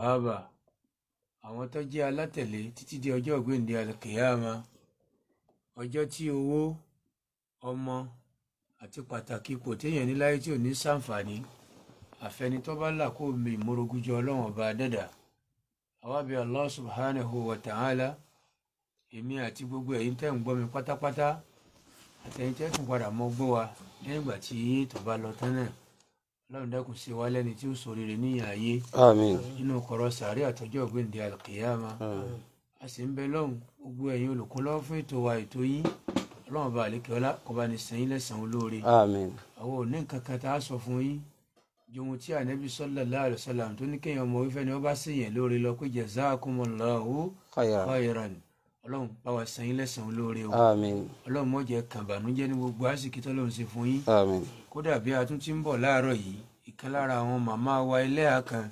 ààbà àwọn tó jẹ́ alátẹ̀lé títí di ọjọ́ ògbéǹde alkiyama ọjọ́ tí owó ọmọ àti pàtàkì ipò téèyàn ní láyé tí ò ní sàǹfààní àfẹnitọ́ bá là kó mi ìmúrogúnjọ ọlọ́run ọba dẹ́dà àwa bí Allah subhanahu wa ta'ala èmi àti gbogbo ẹ̀yin tẹ́ ń gbọ́ mi pátápátá àtẹ̀yin tẹ́ tún padà mọ́ gbọ́ wa lẹ́yìn ìgbà tí ètò bá lọ tán náà ọlọ́run dákun ṣe wá lẹ́ni tí ó ṣoríire níyà ayé àmín nínú kọ̀rọ̀ sàárẹ̀ àtọ́jọ́ ògbéǹde alkiyama a sì ń bẹ lọ́hùn gbogbo ẹ̀yin olùkúnlọ́wọ́ fún ètò wa ètò yín ọlọ́run bá àlékè ọlá kó bá ní sẹ́yìn lẹ́sàn-án olóore àmín àwọn ò ní nǹkan kan tá a sọ fún yín ju ohun tí ànábì sallallahu alaihi wasallam tó ní kéèyàn ọmọ wífẹ́ ni wọ́n bá ṣèyàn lóore lọ pé jazakumullahu khayran khairan ọlọ́run bá wa sẹ́yìn lẹ́sàn-án olóore o àmín ọlọ́run má jẹ́ kàbànújẹ́ ní gbogbo àsìkí tọ́lọ́run ṣe fún yín àmín kódà bí a tún ti ń bọ̀ láàárọ̀ yìí ìkan lára àwọn màmá wa ẹlẹ́yà kan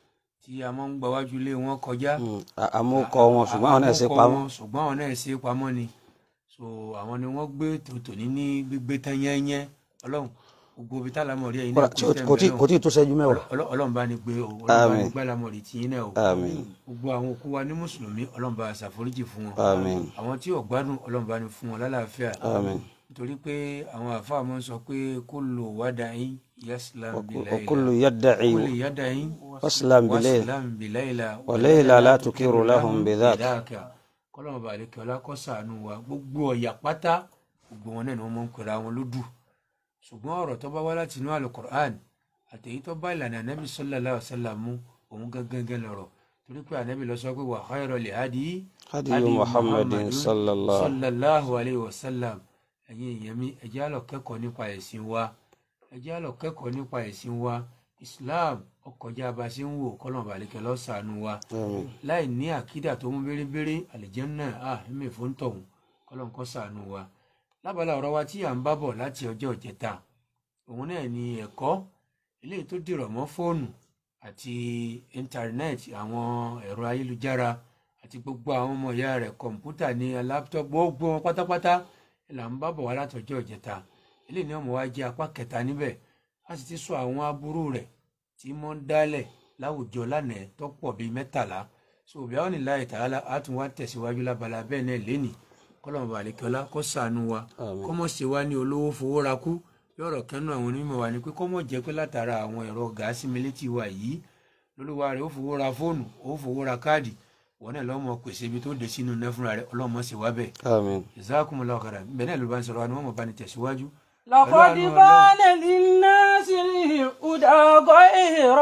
tí a máa ń gba wájú ilé wọn kọjá Mm, à- àmúkọ wọn ṣùgbọ́n àwọn náà ṣe àkókò pamọ́ wọn, ṣùgbọ́n àwọn náà ṣe pamọ́ ni so àwọn ni wọ́n gbé tòótọ́ ní ní gbígbé tán yẹ́nyẹ́ ọlọ́run gbogbo ibi tálámọ̀rí ẹ̀yin náà Kódà tí ó- kò tí kò tí ì tó ṣẹ́jú mẹ́wàá Ọlọ́- ọlọ́run bá ní gbé o ọlọ́run bá ní Àmín. gbé àlámọ̀rí tiyín náà o àmín gbogbo àwọn òkú wa ní mùsùlùmí ọlọ́run bá ṣàforíjì fún wọn àmín àwọn tí ò gbádùn ọlọ́run bá ní fún wọn lálàáfíà àmín nítorí pé àwọn àfáà máa ń sọ pé kullu wada'i yaslam bilayla وكل يدعي kullu yada'i واسلم بليل waslam bilayla وليلى لا تكر لهم بذاك kọ́lọ́mù balẹ̀kẹ́ ọlá kó ṣàánú wa gbogbo ọ̀yà pátá gbogbo wọn náà ni wọ́n máa ń pera wọn lódù ṣùgbọ́n ọ̀rọ̀ tó bá wá láti inú alukur'an àtẹ̀yí tó bá ìlànà anabi sallallahu alaihi wasallam mu òun gangan lọ̀rọ̀ torí pé anabi lọ sọ pé wa khayrul hadi هدي محمد صلى الله sallallahu alayhi wa sallam ẹ̀yin èèyàn mi ẹ jẹ́ á lọ kẹ́kọ̀ọ́ nípa ẹ̀sìn wa ẹ jẹ́ á lọ kẹ́kọ̀ọ́ nípa ẹ̀sìn wa islam ọkọjá bá a ṣe ń wò kọ́lọ́mù balẹ̀kẹ́ ló ṣàánú wa آمين láì ní àkídà tó mú bérebére àlìjẹ́nnà à ẹ̀mí fún tọ̀hún kọ́lọ́n kó ṣàánú wa lábala ọ̀rọ̀ wa tí à ń bá bọ̀ láti ọjọ́ ìjẹta òun náà ni ẹ̀kọ́ eléyìí tó dìrọ̀ mọ́ fóònù àti íńtánẹ́ẹ̀tì àwọn ẹ̀rọ ayélujára àti gbogbo àwọn ọmọ ìyá rẹ̀ kọ̀ǹpútà ní láptọ́pù gbogbo wọn pátápátá là ń bá bọ̀ wá láti ọjọ́ ìjẹta eléyìí ni ọmọ wa jẹ́ apá kẹta níbẹ̀ a sì ti sọ àwọn aburú rẹ̀ tí mọ́ ń dálẹ̀ láwùjọ lánàá tó pọ̀ bíi mẹ́tàlá so òbí àwọn ìlà ìtàlá a tún wá tẹ̀síwájú lábala bẹ́ẹ̀ náà lẹ́nì kọ́lọ́mù balẹ̀kọ́lá kó ṣàánú wa Àmín. kọ́mọ̀ ṣe wá ní olówó fowó ra kú yọ̀rọ̀ kẹ́nu àwọn onímọ̀ wa ni pé kọ́mọ̀ jẹ́ pé látara àwọn ẹ̀rọ gàásì mílítì wa yìí lólúwa rẹ̀ ó fowó ra fóònù ó fowó ra káàdì wọn náà lọ́mọ pèsè ibi tó dé sínú iná fúnra rẹ̀ ọlọ́mọ sì wá bẹ́ẹ̀ آمين jazakumullahu khairan bẹ́ẹ̀ náà ló bá ń sọ̀rọ̀ wa ni wọ́n mọ̀ bá ní tẹ̀síwájú لقد Ọlọ́run بان للناس الهدى غير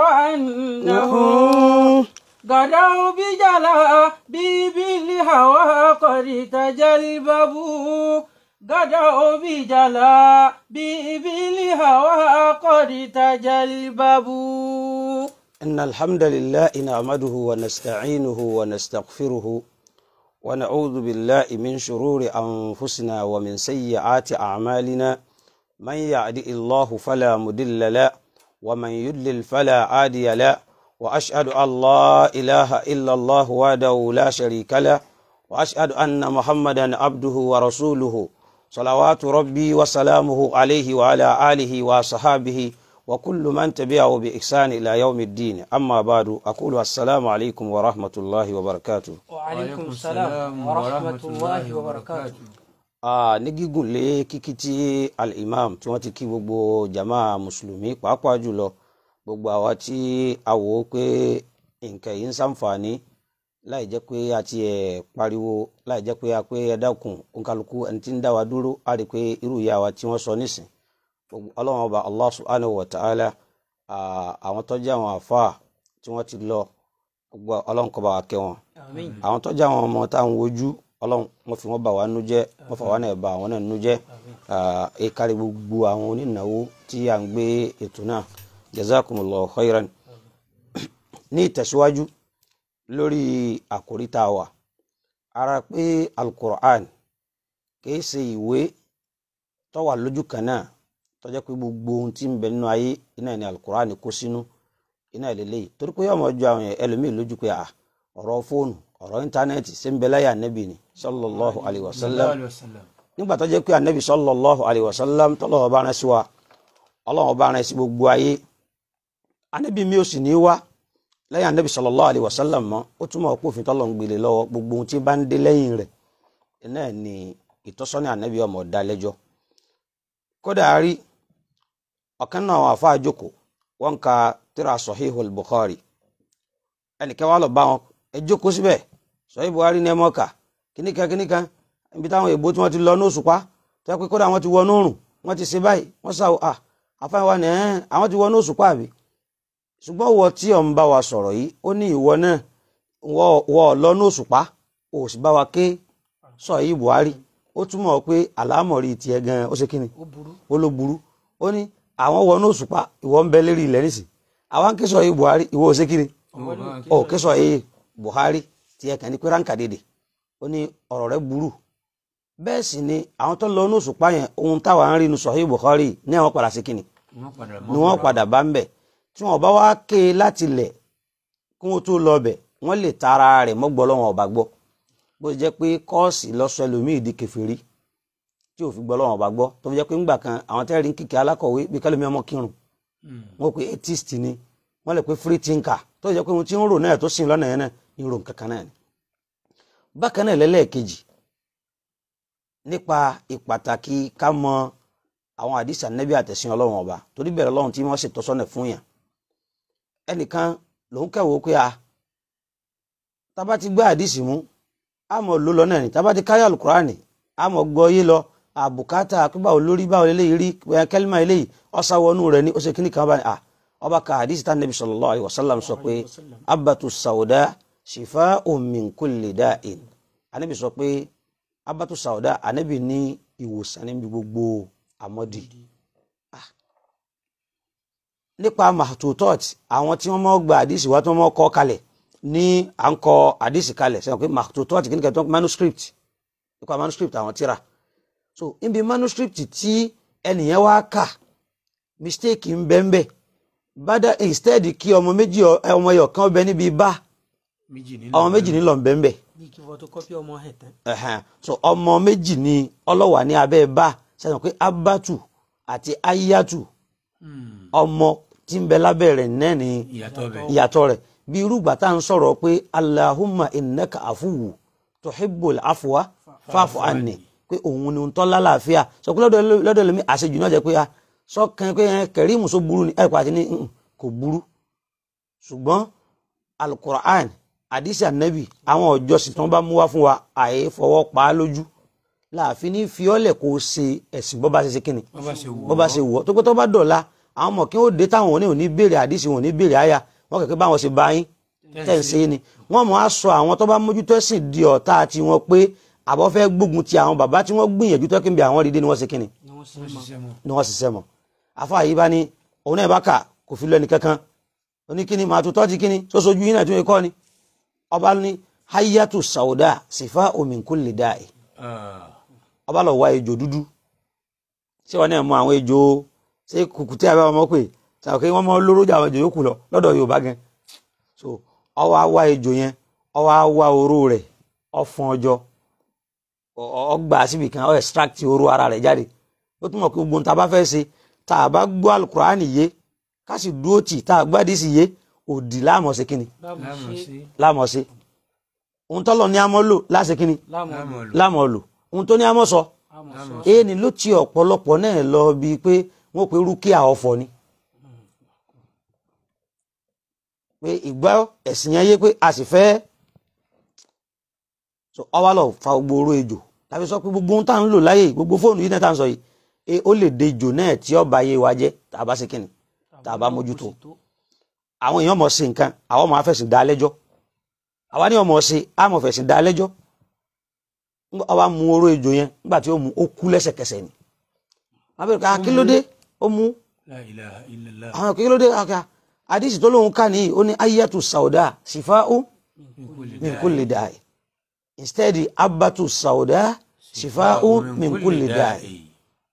أنه غدوا بجلا بالهوى قد تجلببوا غدوا بجلا بالهوى قد تجلببوا إن الحمد لله نعمده ونستعينه ونستغفره ونعوذ بالله من شرور أنفسنا ومن سيئات أعمالنا من يهد الله فلا مضل له ومن يضلل فلا هادي له وأشهد أن لا إله إلا الله وحده لا شريك له وأشهد أن محمدا عبده ورسوله صلوات ربي وسلامه عليه وعلى آله وصحابه وكل من تبعه بإحسان إلى يوم الدين أما بعد أقول السلام عليكم ورحمة الله وبركاته وعليكم السلام ورحمة الله وبركاته Ah, ní gígùn lé kíkí tí al-imam tí wọ́n ti kí gbogbo jama mùsùlùmí pàápàá jùlọ gbogbo àwa tí a wò ó pé nǹkan yìí ń ṣàǹfààní láì jẹ́ pé a ti ẹ̀ pariwo láì jẹ́ pé a pé ẹ dákun òǹkàlùkù ẹni tí ń dá wa dúró a rí i pé irú ìyá wa tí wọ́n sọ nísìn Gbogbo- ọlọ́run ọba allah subhanahu wa ta'ala ah, àwọn tó jẹ́ àwọn àfáà tí wọ́n ti lọ gbogbo ọlọ́run kó bá wa kẹ́ wọn آمين àwọn tó jẹ́ àwọn ọmọ tá à ń wojú ọlọ́run wọ́n fi wọ́n bà wá nú jẹ́ wọ́n fà wá náà bà àwọn náà nú jẹ́ ẹ kárí gbogbo àwọn onínáwó tí à ń gbé ètò náà jazakumullahu khairan ní ìtẹ̀síwájú lórí àkòrí tá a wà ara pé alukur'an kìí ṣe ìwé tó wà lójú kan náà tó jẹ́ pé gbogbo ohun tí ń bẹ nínú ayé iná ní alukur'an kó sínú iná ìlélẹ́yìí torí pé yọmọ ju àwọn ẹlòmíì lójú pé à ọ̀rọ̀ fóònù ọ̀rọ̀ íńtánẹ́ẹ̀tì ṣé ń bẹ láyé ànábì ni sallallahu alayhi wa sallam Sallallahu alaihi wasallam. nígbà tó jẹ́ pé ànábì sallallahu alayhi wa sallam tọ́lọ́wọ́ bá rán sí wa ọlọ́wọ́ bá rán sí gbogbo ayé ànábì mi ò sì ní wá lẹ́yìn anabi sallallahu alayhi wa sallam mọ́ ó túmọ̀ pé òfin tọ́lọ̀ ń gbélé lọ́wọ́ gbogbo ohun tí bá ń dé lẹ́yìn rẹ̀ náà ni ìtọ́sọ́nà anabi ọmọ ọ̀dá lẹ́jọ́ kódà a rí ọ̀kan náà àwọn àfa àjòkò wọn ka tíra sahihul bukhari ẹnìkan wà lọ bá wọn ẹ jókòó síbẹ̀ sahih buhari ní ẹ mọ́ kà kíníkan kíníkan ibi táwọn èèbó tí wọ́n ti lọ ní òṣùpá tó yẹ pé kódà wọ́n ti wọ nóòrùn wọ́n ti ṣe báyìí wọ́n sá à àfáàní wa ní ẹ̀ àwọn ti wọ ní òṣùpá àbí ṣùgbọ́n wọ tí ọ̀ ń bá wa sọ̀rọ̀ yìí ó ní ìwọ náà wọ lọ ní òṣùpá ò sì bá wa ké sọ yìí buhari ó túmọ̀ pé àlámọ̀rí tiẹ̀ gan ó ṣe kíni ó ló burú ó ní àwọn wọ ní òṣùpá ìwọ ń bẹ lérí ilẹ̀ nísì àwọn ń ké sọ yìí buhari ìwọ ò ṣe kíni ó ké sọ yìí buhari tiẹ̀ kàn ní pé ránkà dédè ó ní ọ̀rọ̀ rẹ̀ burú bẹ́ẹ̀ sì ni àwọn tó lọ ní òṣùpá yẹn ohun táwa ń rí nu sọ̀hí buhari ní àwọn padà sí kíni ni wọ́n padà bá ń bẹ̀ tí wọ́n bá wá ké e láti lẹ̀ kí wọ́n tó lọ bẹ̀ wọ́n lè tara rẹ̀ mọ́gbọ́ lọ́wọ́n ọba gbọ́ bó ṣe jẹ́ pé kọ́ọ̀sì lọ́sọ ẹlòmíì di kèfèrí tí ò fi gbọ́ lọ́wọ́n ọba gbọ́ tó fi jẹ́ pé ńgbà kan àwọn tẹ́rì ń kíkẹ́ alákọ̀wé bí kálómi ọmọ kírun wọ́n pe atheist ni wọ́n lè pe free thinker tó jẹ́ pé ohun tí ń rò náà tó sìn lọ́nà yẹn náà ń rò kankan náà ni. bákan náà lẹ́lẹ́ẹ̀kejì nípa ìpàtàkì ká mọ àwọn àdìsí ànẹ́bí àtẹ̀sìn ọlọ́run ọba torí bẹ̀rẹ̀ ọlọ́run tí wọ́n ṣètò sọ́nà fún yàn ẹnìkan lòun kẹwò pé a tábà ti gbá àdìsí mú àmọ́ ló lọ náà ni tábà ti káyà alukurani àmọ́ gbọ́ yé lọ àbùkátà pípa olórí báwo eléyìí rí kẹlímà eléyìí ọ̀sáwọnú rẹ̀ ní ó ṣe kíní kan bá ní à ọba ka àdìsí tá nẹ́bí sallallahu alaihi wasallam sọ pé abatu sauda shifa'un min kulli da'in ànẹ́bí sọ pé abatu sauda ànẹ́bí ní ìwòsàn níbi gbogbo àmọ́dì nípa mahtutot àwọn tí wọ́n mọ́ gba àdìsí wa tí wọ́n mọ́ kọ́ kalẹ̀ ní à ń kọ àdìsí kalẹ̀ sẹ́wọ̀n pé mahtutot kí ni kẹ́tọ́ manuscript nípa manuscript àwọn tíra so níbi manuscript tí ẹnìyẹn wá kà mistake ń bẹ ń bẹ bada instead kí ọmọ méjì ọmọ ẹyọ kan bẹ níbi bá ọmọ méjì nílò ń bẹ ń bẹ bí kí photocopy ọmọ ẹ̀ tán. ẹ̀hẹ̀n so ọmọ méjì ni ọlọ́wà ní abẹ́ bá sẹ́wọ̀n pé abatu àti ayatu ọmọ tí ń bẹ lábẹ́ rẹ̀ náà ni ìyàtọ̀ rẹ̀ bí irúgbà tá à ń sọ̀rọ̀ pé Allahumma innaka afuwu tuhibbul afwa fa'fu anni pé òun ni tọ́ lálàáfíà sọ pé lọ́dọ̀ lómi àṣejù náà jẹ́ pé a sọ́kàn pé kẹrìmù só burú ni ẹ̀kọ́ àti ní kò burú ṣùgbọ́n alukur'an àdìsí ànábì àwọn ọjọ́sìn tí wọ́n bá mú wá fún wa àyè fọwọ́ pa á lójú láàfin ní fiọ́lẹ̀ kó o ṣe ẹ̀sìn bọ́ bá ṣe ṣe kíni bọ́ bá ṣe wọ̀ tó pé tó bá dọ̀la àwọn ọmọ kí wọ́n dé táwọn òní òní béèrè àdìsí wọn òní béèrè àyà wọ́n kẹ̀kẹ́ báwọn ṣe bá yín tẹ̀ ń ṣe ni wọ́n mọ̀ á sọ àwọn tó bá mójútó ẹ̀sìn di ọ̀tá àti wọn pé àbọ̀ fẹ́ gbógun ti àwọn bàbá tí wọ́n gbìyànjú tó kí n bí àwọn rídé ni wọ́n ṣe kíni ni wọ́n ṣiṣẹ́ mọ̀ àfa yìí bá ní òun náà bá kà kò fi lọ ẹnì kankan oníkíni màá tutọ́ ti kíni tó sojú yín náà tí wọ́n kọ́ ni ọba ní hayatu sauda sifa min kulli da'i ọba lọ wá ejò dúdú ṣé wọn náà mọ àwọn ejò ṣé kùkùté àbẹ ọmọ pé ṣàkóso wọn mọ lóró jà àwọn ejò yòókù lọ lọ́dọ̀ Yorùbá gan so ọwọ á wá ejò yẹn ọwọ á wá oró rẹ̀ ọfọn ọjọ́ ọgbà síbi kan ọ extract oró ara rẹ̀ jáde ó túmọ̀ pé gbogbo nta bá fẹ́ ṣe tá a bá gbọ́ alukurani yé ká sì dúró tì tá a gbádìí sì yé òdì láàmọ̀ sí kíni láàmọ̀ sí ohun tọ́lọ̀ ní amọ́ lò láṣẹ kíni láàmọ̀ lò ohun tó ní amọ́ sọ èyí ni ló ti ọ̀pọ̀lọpọ̀ náà lọ bíi pé wọ́n pe rúkìá ọ̀fọ̀ ni pé ìgbà ẹ̀sìn yẹn yé pé a sì fẹ́ ọwá lọ fa gbogbo oró ejò tàbí sọ pé gbogbo ohun tá à ń lò láyè gbogbo fóònù yìí náà tá à ń sọ yìí ó lè de ejò náà tí ọba yé wa jẹ́ tá a bá ṣe kíni tá a bá mójútó àwọn èèyàn mọ̀ sí nǹkan àwọn ọmọ afẹ́sìn dá lẹ́jọ́ àwa ní ọmọ sí àmọ̀ fẹ̀sìn dá lẹ́jọ́ ọba mu oró ejò yẹn nígbà tí ó mu ó kú lẹ́sẹ̀kẹsẹ̀ ni wọ́n bẹ̀rẹ̀ ká kí ló dé ó mu àwọn kí ló dé àdìsí tó lóun ká nìyí ó ní ayatu sauda shifa'u min kulli da'i instead abatu sauda shifa'u min kulli da'i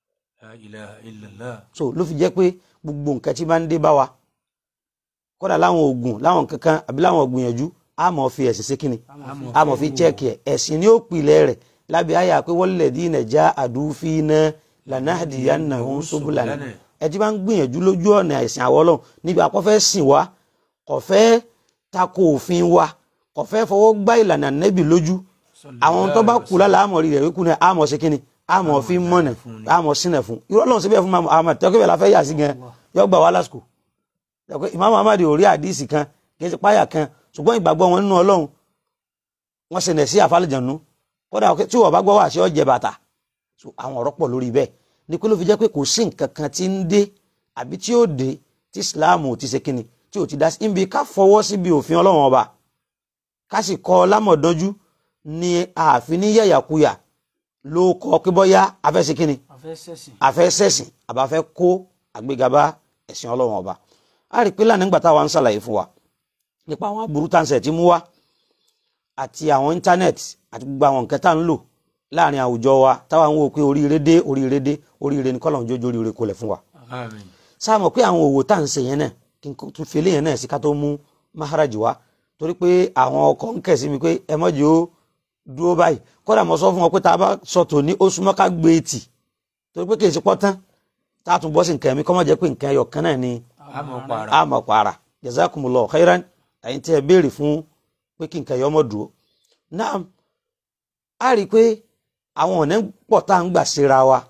so ló fi jẹ́ pé gbogbo nǹkan tí bá ń dé bá wa kódà láwọn oògùn láwọn kankan àbí láwọn gbìyànjú a mọ̀ fi ẹ̀sìn sí kíni a mọ̀ fi chẹ́ẹ̀kì ẹ̀ ẹ̀sìn ni ó pilẹ̀ rẹ̀ lábẹ́ àyà pé walladhina jahadu fina lanahdiyannahum subulana ẹ ti bá ń gbìyànjú lójú ọ̀nà ẹ̀sìn àwọn ọlọ́run níbi àkọ́fẹ́ sìn wá kò fẹ́ tako òfin wa kò fẹ́ fọwọ́ gbá ìlànà nẹ́bì lójú àwọn tó bá kú lálẹ́ àmọ̀ rí rẹ̀ wíkú ní àmọ̀ sí kínní àmọ̀ fi mọ̀nà àmọ̀ sínà fún irú ọlọ́run síbẹ̀ fún Muhammad tẹ́kọ̀ bẹ́ẹ̀ la fẹ́ yà sí gan yọ gbà wá lásìkò Imam Muhammad ò rí àdìsí kan kì í ṣe páyà kan ṣùgbọ́n ìgbàgbọ́ wọn nínú ọlọ́run wọ́n ṣe nẹ̀ sí àfàlìjànú kódà tí wọ́n bá gbọ́ wá sí ọ̀jẹ̀ bàtà àwọn ọ̀rọ̀ pọ̀ lórí bẹ́ẹ̀ ni pé ló fi jẹ́ pé kò sí nǹkan kan tí ń dé àbí tí ó dé tí Islam ò ti ṣe kíni tí ò ti dá sí ibi ká fọwọ́ síbi òfin ọlọ́run ọba ká sì kọ́ lámọ̀dánjú ni ààfin ní yẹ̀yàkuyà ló kọ́ pé bọ́yá afẹ́ ṣe kíni afẹ́ ṣẹ̀sìn àbáfẹ́ kó àgbéga bá ẹ̀sìn ọlọ́run ọba a rí i pé lánàá nígbà táwa ń ṣàlàyé fún wa nípa àwọn aburú táǹsẹ̀ tí mú wá àti àwọn íńtánẹ́ẹ̀tì àti gbogbo àwọn nǹkan tá à ń lò láàrin àwùjọ wa táwa ń wò pé oríire dé oríire dé oríire ní kọ́lọ̀ ń jójó oríire kò lẹ̀ fún wa. sáà mọ̀ pé àwọn òwò tá à ń ṣe yẹn náà kí n tún fi eléyẹn náà sí ká tó mú maharaj wá torí pé àwọn ọkọ̀ ń kẹ̀ sí mi pé ẹ mọ̀jì ó dúró báyìí kódà mo sọ fún wọn pé tá a bá sọ tòní ó súnmọ́ ká gbé etì torí pé kì í ṣe pọ́ tán tá a tún bọ́ sí nǹkan mi kọ́ mọ̀ jẹ́ pé nǹkan ẹyọ kan náà ni àmọ̀ para jazakumullahu khairan ẹ̀yin tí ẹ béèrè fún pé kí nǹkan ẹyọ mọ̀ dúró náà a rí i pé àwọn ọ̀nà pọ̀ tá à ń gbà síra wa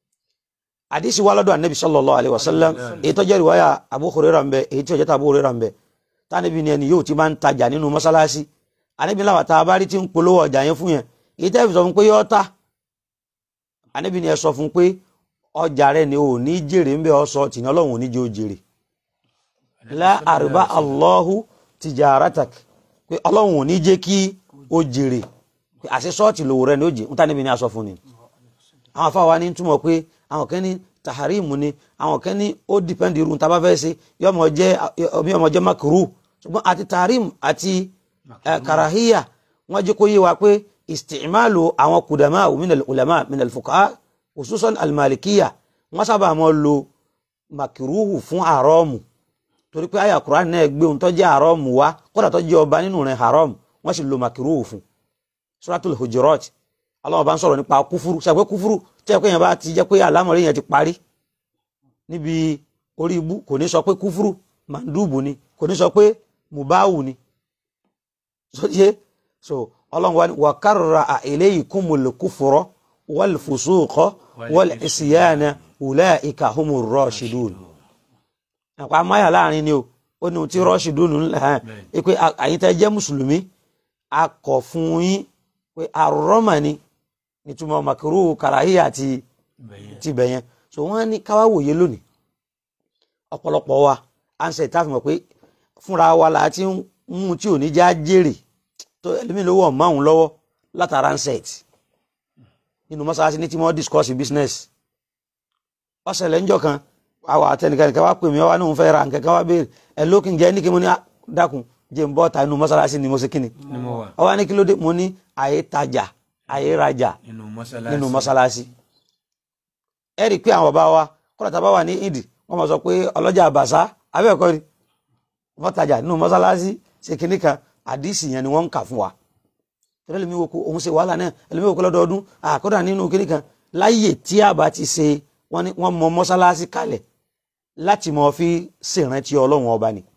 àdísì wa lọ́dọ̀ ànábì sallallahu alaihi wasallam èyí tó jẹ́ ìwáyà Abu Hurairah ń bẹ èyí tí ó jẹ́ tá Abu Hurairah ń bẹ tánàbí ni ẹni yóò ti máa ń tajà nínú mọ́sálásí ànábì láwà tá a bá rí tí ń polówó ọjà yẹn fún yẹn èyí tẹ́ fi sọ fún pé yọ́ ta ànábì ni ẹ sọ fún pé ọjà rẹ ni ò ní jèrè ń bẹ ọ sọ tìǹà ọlọ́run ò ní jẹ́ ó jèrè la arba Allahu tijaratak pé ọlọ́run ò ní jẹ́ kí ó jèrè àṣẹ sọ́ọ̀tì lòwò rẹ ní òjì ń tánibí ní aṣọ fún ni àwọn afáwa ní túmọ̀ pé àwọn kan ní taharimu ni àwọn kan ní ó dìpẹ́ndì irun tá a bá fẹ́ ṣe yọmọ jẹ́ yọmọ jẹ́ makuru ṣùgbọ́n àti taharim àti karahiya wọ́n jẹ́ kó yé wa pé istimalu àwọn kudama minal ulama minal fuqaha khususan almalikiya wọ́n sábà mọ́ lo makiruhu fún àrọ́ọ̀mù torí pé àyà Qur'an náà gbé ohun tó jẹ́ àrọ́ọ̀mù wá kódà tó jẹ́ ọba nínú rẹ̀ haram wọ́n sì lo makiruhu fún suratul hujurat Allah bá ń sọ̀rọ̀ nípa kúfúrú ṣàpẹ́ kúfúrú tí ẹ̀kọ́ yẹn bá ti jẹ́ pé àlámọ̀rí yẹn ti parí níbi orí ibú kò ní sọ pé kúfúrú mandubu ni kò ní sọ pé mubawu ni sọ́jẹ́ so ọlọ́run wa ni wa karra ilaykumul kufra wal fusuqa wal isyana ulaika humur rashidun àpá amáyà láàrin ni o ó ní ohun tí rashidun ńlá ẹ̀ pé àyíntẹ́ jẹ́ mùsùlùmí a kọ̀ fún yín pé àrọ́mà ni nítumọ̀ màkìrú kàràhíyà àti tibẹ̀ yẹn so wọ́n ní káwá wòye lónìí ọ̀pọ̀lọpọ̀ wa à ń ṣe ìtàfihàn pé fúnra wa là á ti ń mú tí ò ní já jèrè tó ẹlẹ́mìí lówó ọ̀mọ́ àwọn lọ́wọ́ látara ń set nínú mọ́sálásí ní tí wọ́n discuss business ọ̀sẹ̀lẹ̀ ńjọ́ kan àwọn àtẹnìkan kan wá pè mí wá ní òun fẹ́ ra nǹkan kan wá béèrè ẹ̀ lókìn jẹ́ ní kí mo ní dákun jẹ́ ń bọ́ ta inú mọ́sálásí ni mo ṣe kíni ó wá ní kí ló dé mo ní àyè tajà àyè rajà nínú mọ́sálásí ẹ rí i pé àwọn bàbá wa kọ́lá tá a bá wà ní ìdì wọ́n máa sọ pé ọlọ́jà àbàṣá abẹ́ẹ̀kọ́ ni wọ́n tajà nínú mọ́sálásí ṣe kíní kan àdìsí yẹn ni wọ́n ń kà fún wa tẹ́lẹ̀ lèmi wo ko òun ṣe wàhálà náà ẹlẹ́mi wo ko lọ́dọọdún àkọ́dà nínú kíní kan láyè tí a bá ti ṣe wọ́n mọ mọ́sálásí kalẹ̀ láti mọ fi ṣèrántí ọlọ́run ọba ni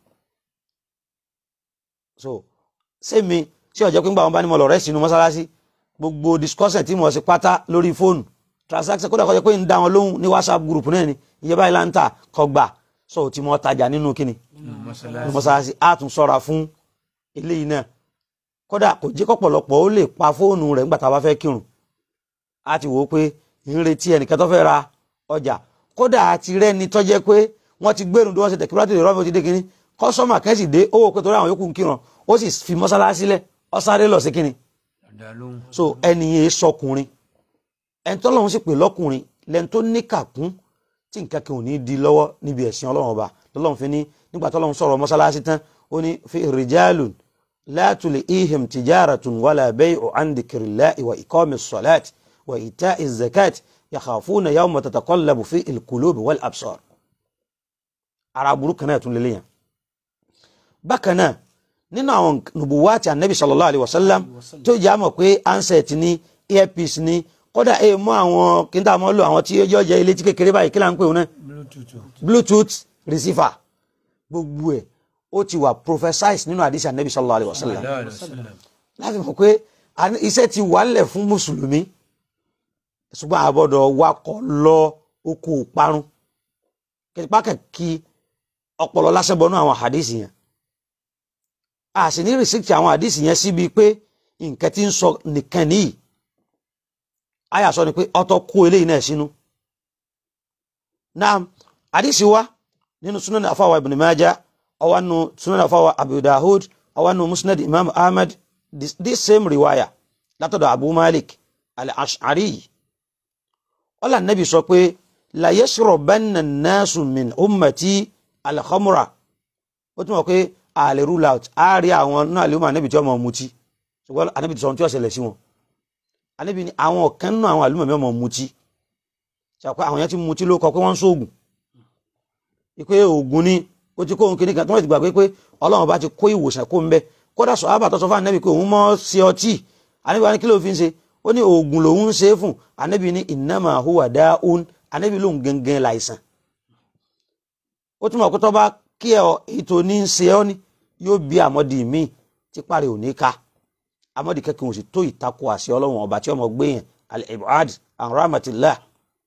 so sẹ́mi tí ọjọ́ pé ń gbà wọn bá ní mo lọ rẹ́ sínú mọ́sálásí gbogbo discussion tí mo ṣe pátá lórí fóònù transaction kódà kọjá pé ń dá wọn lóhùn ní whatsapp group náà ni iye báyìí láǹtà kọgbà so tí mo tajà nínú kíni nínú mọ́sálásí á tún sọ́ra fún eléyìí náà kódà kò jẹ́ kọ́pọ̀lọpọ̀ ó lè pa fóònù rẹ̀ nígbà tá a bá fẹ́ kírun á ti wò ó pé ń retí ẹnìkan tó fẹ́ ra ọjà kódà àti rẹ́ni tó jẹ́ pé wọ́n ti gbẹ́rùn tó wọ́n ṣe tẹ̀kíwájú ìrọ́bì ti dé kínní kọ́sọ́mà kẹ́sì dé owó pé torí àwọn yòókù ń kírun ó sì fi mọ́sálásí lẹ̀ ó sáré lọ sí kínní so ẹni yẹn sọkùnrin ẹni tó lọ́hún sì pè lọ́kùnrin lẹ́ni tó níkàkún tí nǹkan kan ò ní di lọ́wọ́ níbi ẹ̀sìn ọlọ́run ọba lọ́lọ́run fi ní nígbà tó lọ́hún sọ̀rọ̀ mọ́sálásí tán ó ní fi rijalun la tulihim tijaratun wala bay'u an dhikrillahi wa iqami ssalati wa ita'i zakati yakhafuna yawma tataqallabu fi al-qulubi wal absar ara burúkú kan náà tún lélẹ́yìn bákan náà nínú àwọn nùbùwátì anabi sallallahu alayhi wa sallam tó jẹ́ àmọ̀ pé handset ní earpiece ní kódà ẹ mọ àwọn kí n tà mọ́ lò àwọn tí yóò jẹ́ ilé tí kékeré báyìí kí là ń pè wọn náà bluetooth receiver gbogbo ẹ̀ ó ti wà prophesize nínú àdìsí anabi sallallahu alayhi wa sallam Sallallahu alaihi wasallam. láti mọ̀ pé àní- iṣẹ́ ti wà ńlẹ̀ fún mùsùlùmí ṣùgbọ́n àbọ̀dọ̀ wakọ̀ lọ oko parun kìtìpákẹ́kì ọpọlọ lásẹ̀bọnú àwọn àdìsí yẹn a sì ní rìsíkì àwọn àdìsí yẹn síbi pé nǹkan tí ń sọ nìkan nìyí àyà sọ ni pé ọtọ kó eléyìí náà sínú naam àdìsí wa nínú sunan afawa ibn Majah ọwọ́ nínú sunan afawa Abu Dawud ọwọ́ nínú musnad imam ahmad this, this same riwaya látọ̀dọ̀ abu malik al-ash'ari ọlá nabi sọ pé la yashrabanna an-nasu min ummati al-khamra ó tún wọ́n pé àlè rule out á rí àwọn náà lè mọ ànábì tí wọ́n mọ̀ mutí ṣùgbọ́n ànábì tí sọ ohun tí wọ́n ṣẹlẹ̀ sí wọn ànábì ni àwọn kan náà àwọn àlùmọ̀ mi ọmọ mutí ṣàpẹ́ àwọn yẹn ti mutí ló kọ pé wọ́n ń sóògùn ìpè òògùn ni ó ti kó ohun kìíní kan tí wọ́n ti gbàgbé pé ọlọ́run bá ti kó ìwòsàn kó ń bẹ kódà sọ àbàtọ̀ sọ fún ànábì pé òun mọ́ sí ọtí ànábì wa ní kí ló fi ń ṣe ó ní oògùn lòun ń ṣe é fún ànábì ní innama huwa da'un ànábì lòun gangan láìsàn ó túmọ̀ pé tó bá kí ẹ ètò ní ń ṣe ọ́ ní yóò bí àmọ́dì míì tí parí ò ní ká àmọ́dì kẹ́kẹ́ òsì tó ìtakò àṣẹ ọlọ́run ọba tí ọmọ gbé yẹn al-ibad an rahmatillah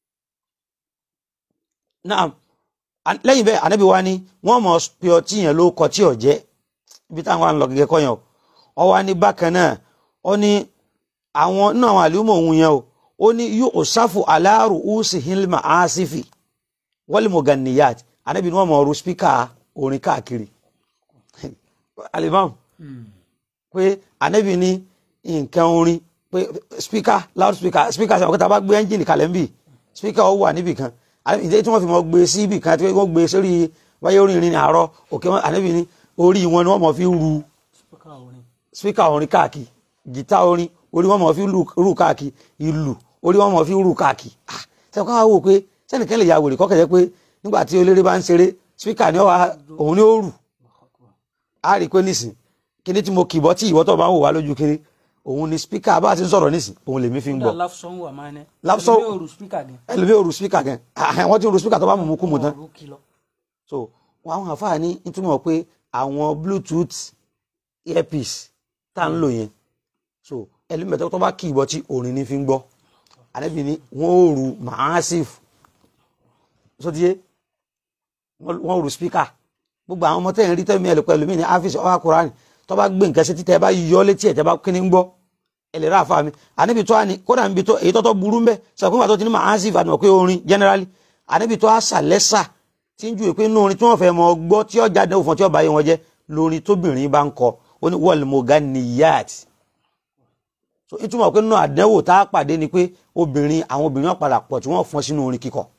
naam An- lẹ́yìn bẹ́ẹ̀ ànábì wa ni wọ́n mọ̀ pé ọtí yẹn ló kọ tí ò jẹ́ ibi táwọn wa ń lọ gẹ́gẹ́ kọ́ yẹn o ọ wá ní bákan náà ó ní àwọn nínú àwọn àlùmọ̀ òun yẹn o ó ní yóò ṣàfù aláàrù úsì hilma asifi wọ́lì mọ̀gànnìyàt ànábì ni wọ́n mọ̀ ọ̀rọ̀ spíkà orin káàkiri alimam pé ànábì ní nǹkan orin pé spíkà loud spíkà spíkà sọ̀rọ̀ pé tá a bá gbé ẹ́ńjìnì kalẹ̀ ń bì spíkà ó wà níbì kan ìdí tí wọ́n fi mọ̀ gbé sí ibì kan tí wọ́n gbé sórí wáyé orin ìrìn àárọ̀ òkè wọn ànábì ní orí wọn ni wọ́n mọ̀ fi ru Spíkà orin. spíkà orin káàkiri gìtá orin orí wọn mọ̀ fi lu- rú káàkiri ìlù orí wọn mọ̀ fi rú káàkiri ah ṣe ká wò pé sẹ́nìkan lè ya wèrè kọ́kẹ́ jẹ́ pé nígbà tí eléré bá ń ṣeré spíkà ni ó wà òun ni ó rù á rí i pé nísìn kíní tí mo kìbọ́ tí ìwọ́ tó bá ń wò wá lójú kiri òun ni spíkà bá a ti ń sọ̀rọ̀ nísìn òun lèmi fi ń Kódà gbọ́ love song wà máa ń ẹ́. Love song- Ẹlòmíì ò rù spíkà gan. ẹlòmí ò rù spíkà gan Ah, wọ́n ti ń rù spíkà tó bá mú mú kú mu tán Wọn ò rù kìlọ̀. so wọn àwọn àfáà ní nítumọ̀ pé àwọn bluetooth earpiece tá à ń lò yẹn so ẹlẹ́mẹ̀tọ́ tó bá kí ìbọn tí orin ní fi ń gbọ́ àlẹ́bí ni wọ́n ò rù massive sotiye wọ́n ò rù speaker gbogbo àwọn ọmọ tẹ́yìn rí tẹ́mi ẹ̀lẹ́pẹ́ ẹlòmí ní áfíìsì ọwọ́ akùránì tó bá gbé nǹkan sí títẹ́ ẹ bá yọ létí ẹ̀ tẹ́ bá kíní ń gbọ́ ẹlẹ́rà àfa mi àníbi tó àní kódà níbi tó èyí tó tó burú ń bẹ́ sọ̀kún àti tó ti ní massive àti mọ̀ pé orin generally àníbi tó àṣà lẹ́sà tí ń ju ìpín inú orin tí wọ́n fẹ́ mọ gbọ́ tí ó jáde òfin tí ó bá yé wọn jẹ́ lórin tóbìnrin bá ń kọ ó ní wọ́ọ̀lì moganiyat so ìtumọ̀ pé nínú àdánwò tá a pàdé ni pé obìnrin àwọn obìnrin wọn padà pọ̀ tí wọ́n fọ́n sínú orin kíkọ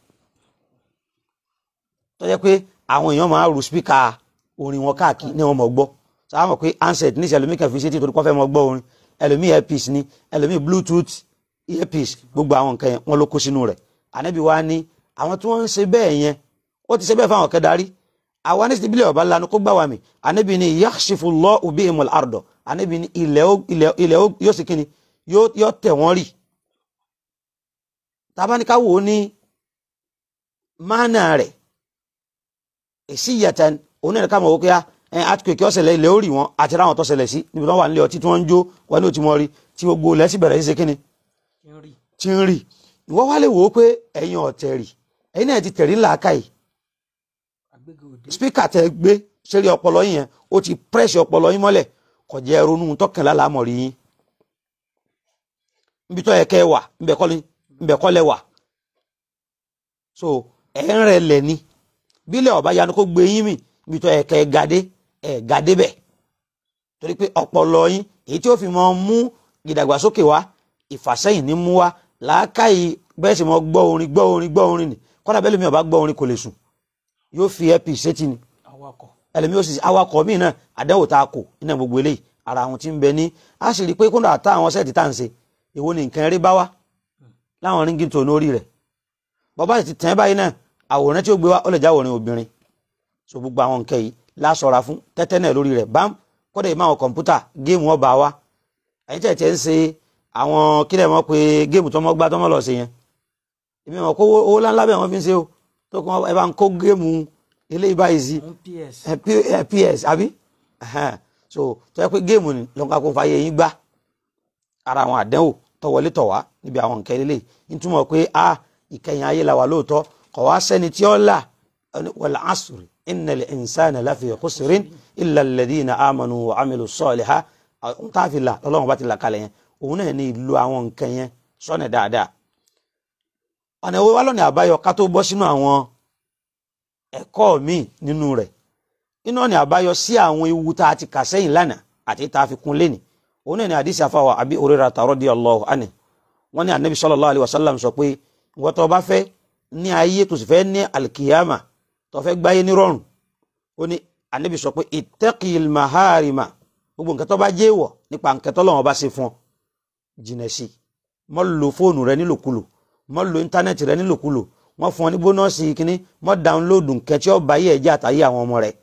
tó jẹ́ pé àwọn èèyàn máa ru spíkà orin wọn káàkiri ní wọn mọ̀ gbọ́ sáà mọ̀ pé handset ní ìṣẹ̀lẹ̀ mìíràn fi ṣe tí torí kọ́ fẹ́ mọ gbọ́ orin ẹlòmíì earpiece ni ẹlòmíì bluetooth earpiece gbogbo àwọn nǹkan yẹn wọn ló kó sínú rẹ̀ ànábì wa ní àwọn tí wọ́n ń ṣe bẹ́ẹ̀ yẹn ó ti ṣe bẹ́ẹ̀ fáwọn kẹdarí àwa ní síbi ilẹ̀ ọba lanu kó gbà wá mi ànábì ni yakhsifullahu bihimul ardo ànábì ni ilẹ̀ ó- ilẹ̀ ilẹ̀ ó- yóò sì kíni yóò yóò tẹ̀ wọ́n rì tabaníká wò ó ní mánà rẹ̀ èsì ìyàtàn òun náà ká mọ̀ wọ́n pé ẹ àtúkèké ọ̀sẹ̀lẹ̀ ilẹ̀ ó rì wọ́n àti ráwọn tó ṣẹlẹ̀ sí níbi tó wà nílé ọtí tí wọ́n ń jó wọn ní òtí mọ́ rí tí gbogbo ilẹ̀ sì bẹ̀rẹ̀ sí ṣe kíni Kí n rí. tí ń rì ìwọ́ wá lè wò ó pé ẹ̀yin ọ̀tẹ̀ rì ẹ̀yin náà ti tẹ̀rí làákàyè Àgbéga òde. spíkà tẹ gbé sẹ́rí ọpọlọ yín yẹn ó ti pírẹ́sì ọpọlọ yín mọ́lẹ̀ kò jẹ́ ronú tọkànlá lámọ̀rí yín níbi tó yẹ kẹ́ ẹ wà ńbẹ̀ kọ́ ni- ńbẹ̀ kọ́ lẹ wà so ẹ̀ ń rẹ̀ lẹ̀ ni bílẹ̀ ọ̀bá yanu kó gbé yín mì níbi tó yẹ kẹ́ ẹ gàdé ẹ̀ gàdé bẹ̀ torí pé ọpọlọ yín èyí tí ó fi mọ mú ìdàgbàsókè wá ìfàsẹ́yìn ní mú wá làákàyè bẹ́ẹ̀ sì mọ gbọ́ orin gbọ́ orin gbọ́ orin ni kọ́dà bẹ́ẹ̀ lómi ọba gbọ́ orin kò lè sùn yóò fi ẹ́pì sétí ni Awakọ̀. ẹlẹ́mi ó sì sí awakọ̀ míì náà àdánwò tá a kò nínú gbogbo eléyìí ara àwọn tí ń bẹ ní a sì rí i pé kóńdà àtà àwọn sẹ́ẹ̀tì tá à ń ṣe èwo ni nǹkan eré bá wá láwọn ríngì tó lórí rẹ̀ bọ́bá sì ti tẹ̀ ẹ́ báyìí náà àwòrán tí ó gbé wá ó lè jáwòrán obìnrin so gbogbo àwọn nǹkan yìí lásọra fún tẹ́tẹ́ náà lórí rẹ̀ bám kódà ìmọ̀ àwọn kọ̀ǹpútà géèmù ọba wa ẹ̀yin tẹ̀ tẹ̀ ń ṣe àwọn kílẹ̀ mọ́ pé géèmù tọmọ gbá tọmọ lọ sí yẹn èmi mọ̀ kó owó owó ńláńlá bẹ́ẹ̀ wọ́n fi ń ṣe o tó kọ́ ẹ bá ń kó géèmù eléyìí báyìí sí Òun PS. ẹ, P- ẹ, ps àbí Ẹhẹ́n. so tó yẹ pé géèmù ni lọ́nkà kó fàyè yín gbá ara àwọn àdánwò tọwọlé tọwá níbi àwọn nǹkan eléyìí nítumọ̀ pé a ìkẹyìn ayé la wà lóòótọ́ kọ̀ wá sẹ́ni tí ó là wal asri innal insana lafi khusrin illa alladhina amanu wa amilu saliha ohun tá a fi là lọ́lọ́run bá ti là kalẹ̀ yẹn òun náà ní ìlú àwọn nǹkan yẹn sọ́nà dáadáa ọ̀nà ìwé wa lọ́nà àbáyọ ká tó bọ́ sínú àwọn ẹ̀kọ́ míì nínú rẹ̀ inú ọ̀nà àbáyọ sí àwọn ewu tá a ti kà sẹ́yìn lánàá àti tá a fi kún lẹ́nì òun náà ní àdìsí àfàwà àbí Hurairah radiyallahu anhu wọ́n ní anabi sallallahu alayhi wa sallam sọ pé ìwọ tó bá fẹ́ ní ayé tó sì fẹ́ ní alikiyama tó fẹ́ gbáyé ní rọrùn ó ní anabi sọ pé ittaqil maharima gbogbo nǹkan tó bá jẹ́ ìwọ̀ nípa nǹkan tó lọ́wọ́ bá ṣe fún ọ jìnà sí mọ́ lo fóònù rẹ nílòkulò mọ́ lo íńtánẹ́ẹ̀tì rẹ nílòkulò wọ́n fún ọ ní bónọ́ọ̀sì kínní mọ́ dáńlóòdù nǹkan tí ó bá yẹ ẹ̀jẹ̀ àtàyè àwọn ọmọ rẹ̀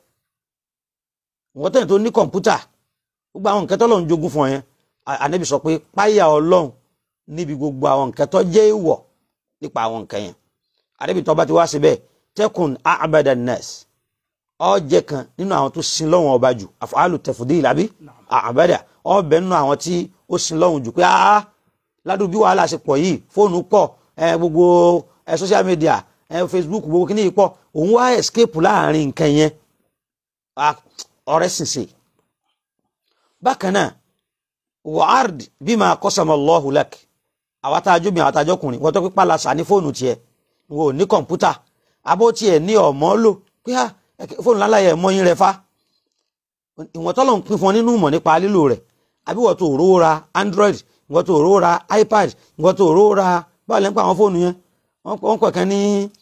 wọ́n tẹ̀yìn tó ní kọ̀ǹpútà gbogbo àwọn nǹkan tó lọ́n jogún fún ọ yẹn à- ànábì sọ pé páyà ọlọ́run níbi gbogbo àwọn nǹkan tó jẹ́ ìwọ̀ nípa àwọn nǹkan yẹn ànábì tó bá ti wá síbẹ̀ tẹ́kùn àbàdà nẹ́ẹ̀sì ọ jẹ́ kan nínú àwọn tó sin lọ́wọ́n ọba jù àfọ̀hálù tẹ̀fùdíìlì àbí àbàdà ọ bẹ nínú àwọn tí ó sin lọ́wọ́n jù pé áá ládùú bí wàhálà ṣe pọ̀ yìí fóònù pọ̀ ẹ gbogbo ẹ social media ẹ Facebook gbogbo kíní yìí pọ̀ òun wá escape láàrin nǹkan yẹn Ah, ọ̀rẹ́ sìnsè bákan náà wàhálà bímọ akọ́sàmọ́lọ́hùn lẹ́k àwọn àtàjọ́ mi àwọn àtàjọ́ ọkùnrin wọ́n tó pípa lásà ní fóònù tiẹ̀ wọn ò ní kọ̀ǹpútà abó tiẹ̀ ní ọ̀mọ́ lò pé á ẹ̀kẹ́ fóònù lálàyé ẹ̀mọ́ yín rẹ fa ìwọ̀n tọ́lọ̀ ń pín fún ọ nínú ìmọ̀ nípa lílò rẹ̀ àbí wọ́n tó rówó ra android ìwọ́n tó rówó ra ipad ìwọ́n tó rówó ra báwo lẹ́ ń pa àwọn fóònù yẹn wọ́n pọ̀- wọ́n pọ̀ kan ní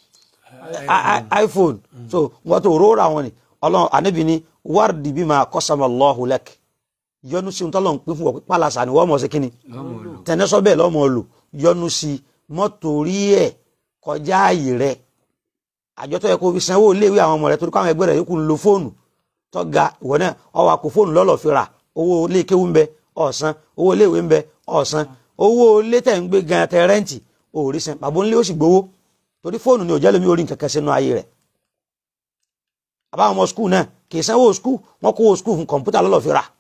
i- i- iphone so ìwọ́n tó rówó ra wọn ni ọlọ́run àníbi ni wárìdì bímọ akọ́sàmọ́lọ́hùn lẹ́k yọnu sí ohun tọ́lọ̀ ń pín fún ọ pé pálásà ni wọ́n mọ̀ sí kínni lọ́mọ lò tẹnẹsọ bẹ́ẹ̀ lọmọ lò yọnu sí mọtòrí ẹ kọjá ààyè rẹ àjọ tó yẹ kó fi sanwó iléèwé àwọn ọmọ rẹ torí káwọn ẹgbẹ́ rẹ yókù ń lo fóònù tó ga ìwọ náà ọwọ àpò fóònù lọlọ fi rà owó ilé kéwú ń bẹ ọ̀sán owó iléèwé ń bẹ ọ̀sán owó ilé tẹ̀ ń gbé gan tẹ rẹ́ǹtì òòrí san bàbá ńlé ó sì gbowó torí fóònù ni ò jẹ́ lómi orí nǹkan kan sínú ayé rẹ̀ àbáwọn ọmọ skul náà kì í sanwó skul wọn kó owó skul fún kọ̀ǹpútà lọ́lọ́ fi rà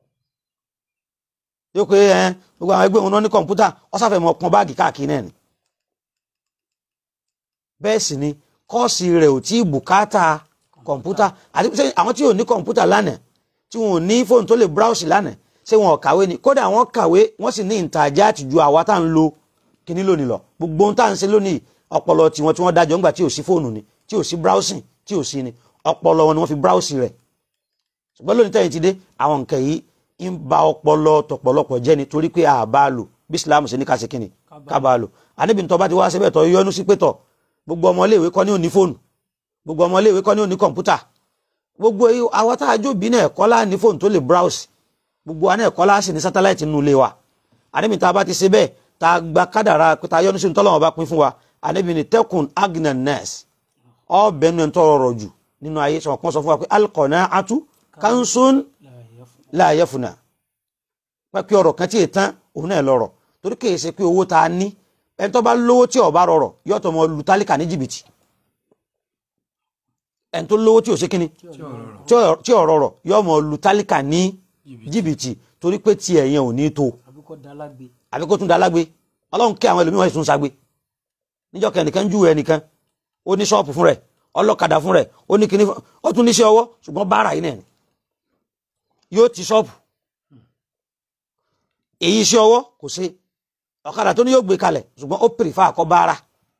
yóò pé ẹ gbogbo àwọn ẹgbẹ́ òun náà ní kọ̀ǹpútà ọ̀sáfẹ́ mọ̀ pọn báàgì káàkiri náà ni bẹ́ẹ̀ sì ni kọ́ọ̀sì rẹ̀ ò tí ì bùkátà kọ̀ǹpútà àti pé àwọn tí ò ní kọ̀ǹpútà lánàá tí wọn ò ní fóònù tó lè browse lánàá ṣé wọn ò kàwé ni kódà wọn kàwé wọn sì ní ìtajà àtijọ́ àwa tá à ń lo kíní lónìí lọ gbogbo ohun tá à ń ṣe lónìí ọpọlọ tiwọn tí wọn dájọ́ ńgbà tí ò sí fóònù ni tí ò sí browsing tí ò sí ni ọpọlọ wọn ni wọn fi browse rẹ̀ ṣùgbọ́n lónìí tẹ̀yìn ti dé àwọn nǹkan yìí ń ba ọpọlọ tọ̀pọ̀lọpọ̀ jẹ́ ni torí pé àbá lò bí Islam ṣe ní ká ṣe kíni ká bá lò àníbi tó bá ti wá síbẹ̀ tó yọnu sí pé tọ̀ gbogbo ọmọléèwé kọ́ ní òní fóònù gbogbo ọmọléèwé kọ́ ní òní kọ̀ǹpútà gbogbo yìí àwọn tá a jó bí náà ẹ̀kọ́ láà ní fóònù tó lè browse gbogbo wa náà ẹ̀kọ́ láà sì ní sátáláìtì nínú ilé wa àníbi tá a bá ti ṣe bẹ́ẹ̀ tá a gba kádàrá pé tá a yọnu sí tọ́lọ́wọ́n bá pín fún wa àníbi ní tẹ́kùn agnanes ọ̀bẹ nínú ẹ̀ ń tọrọ rọ̀ jù nínú ayé sọ̀rọ̀ kan sọ fún wa pé alqanaatu kansun la yafuna pẹ́pẹ́ ọ̀rọ̀ kan tí ètàn òun náà lọ́rọ̀ torí kìí ṣe pé owó tá a ní ẹni tó bá lówó tí ó bá rọrọ̀ yóò tó mọ lu tálíkà ní jìbìtì ẹni tó lówó tí ò ṣe kíni tí ọ̀rọ̀ tí ò- tí ò rọrọ̀ yóò mọ lu tálíkà ní jìbìtì torí pé tiẹ̀ yẹn ò ní tó àbí kò dá lágbe àbí kó tún da lágbe ọlọ́run kí àwọn ẹlòmíràn tún sagbe níjọ́ kan ẹnìkan júwe ẹnìkan ó ní ṣọ́ọ̀pù fún rẹ̀ ọlọ́kadà fún rẹ̀ ó ní kíní fún ó tún níṣẹ́ ọwọ́ ṣùgbọ́n báárà yìí náà ni yóò ti ṣọ́ọ̀pù èyí iṣẹ́ ọwọ́ kò ṣe ọ̀kadà tó ní yóò gbé kalẹ̀ ṣùgbọ́n ó pèrè fáà kọ́ báárà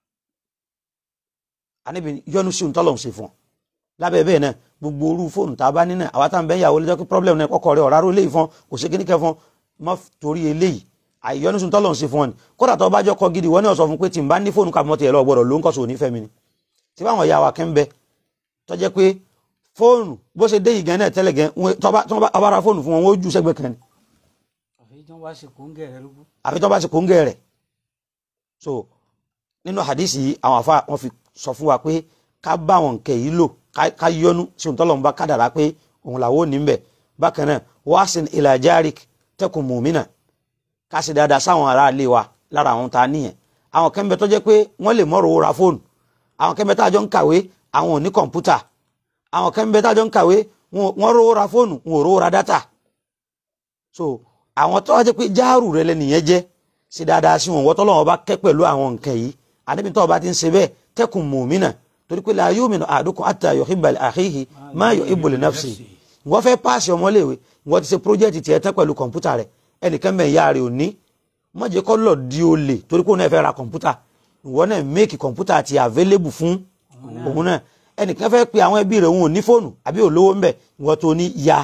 àníbi yọnu sí òǹtọ́lọ́hún ṣe fún ọ lábẹ́ bẹ́ẹ̀ náà gbogbo orú fóònù tá a bá ní náà àwa tá à ń bẹ́ ìyàwó lẹ́jọ́ pé problem náà kọ́kọ́ rẹ ọ̀rá ró léyìí fún kò ṣe kíníkẹ́ fún má torí eléyìí àìyọnu sí òǹtọ́lọ́hún ṣe fún ọ ni kódà tó bá jọ kọ gidi wọ́n ní ọ̀sọ̀ fún pé tí n bá ní fóònù kàmọ́ tiẹ̀ lọ gbọ́dọ̀ ló ń kọ́ sóò nífẹ̀ẹ́ mi ni tí báwọn ìyá wa kẹ́ ń bẹ tó jẹ́ pé fóònù bó ṣe dé yìí gan náà tẹ́lẹ̀ gan wọn- tó bá tó bá ọba ra fóònù fún wọn wọn ó jù sẹ́gbẹ̀ẹ́ kan ni àfi tí wọn bá ṣe kóńgẹ rẹ lógún àfi tó bá ṣe kóńgẹ́ rẹ̀ so nínú hadisi yìí àwọn afa wọn fi sọ fún wa pé ká bá wọn nkẹ yìí lò ká- ká yọnu sí ohun tọ́lọ́run bá kádàrá pé òun làwọn ò ní bẹ̀ bákan náà wáṣìn ila jarik tẹkùn mùmínà ká sì dáadáa sáwọn ará ilé wa lára àwọn tá a níyẹn àwọn kan bẹ tó jẹ́ pé wọ́n lè mọ̀rọ̀ owó ra fóònù àwọn kan bẹ tá a jọ ń kàwé àwọn ò ní kọ̀ǹpútà àwọn kan ń bẹ tájọ ń kàwé wọ́n rówó ra fóònù wọn ò rówó ra dátà so àwọn tó wá jẹ́ pé jáàrù rẹ lẹ́nìyẹn jẹ́ ṣe dáadáa sí wọn wọ́n tọ́lọ́wọ́n bá kẹ́ pẹ̀lú àwọn nǹkan yìí àníbi tó bá ti ń ṣe bẹ́ẹ̀ tẹ́kùn mùmínà torí pé la yu'minu ahadukum hatta yuhibba li akhihi ma yuhibbu li nafsihi wọ́n fẹ́ páàsì ọmọléèwé wọ́n ti ṣe pírójẹ́tì tiẹ̀ tán pẹ̀lú kọ̀ǹpútà rẹ̀ ẹnìkan mẹ́ ìyá rẹ̀ ò ní má jẹ́ kó lọ di olè torí pé òun náà fẹ́ ra kọ̀ǹpútà ìwọ náà méèkì kọ̀ǹpútà ti available fún òun náà ẹnìkan fẹ́ pe àwọn ẹbí rẹ̀ òun ò ní fóònù àbí olówó ń bẹ̀ ìwọ tó ní ya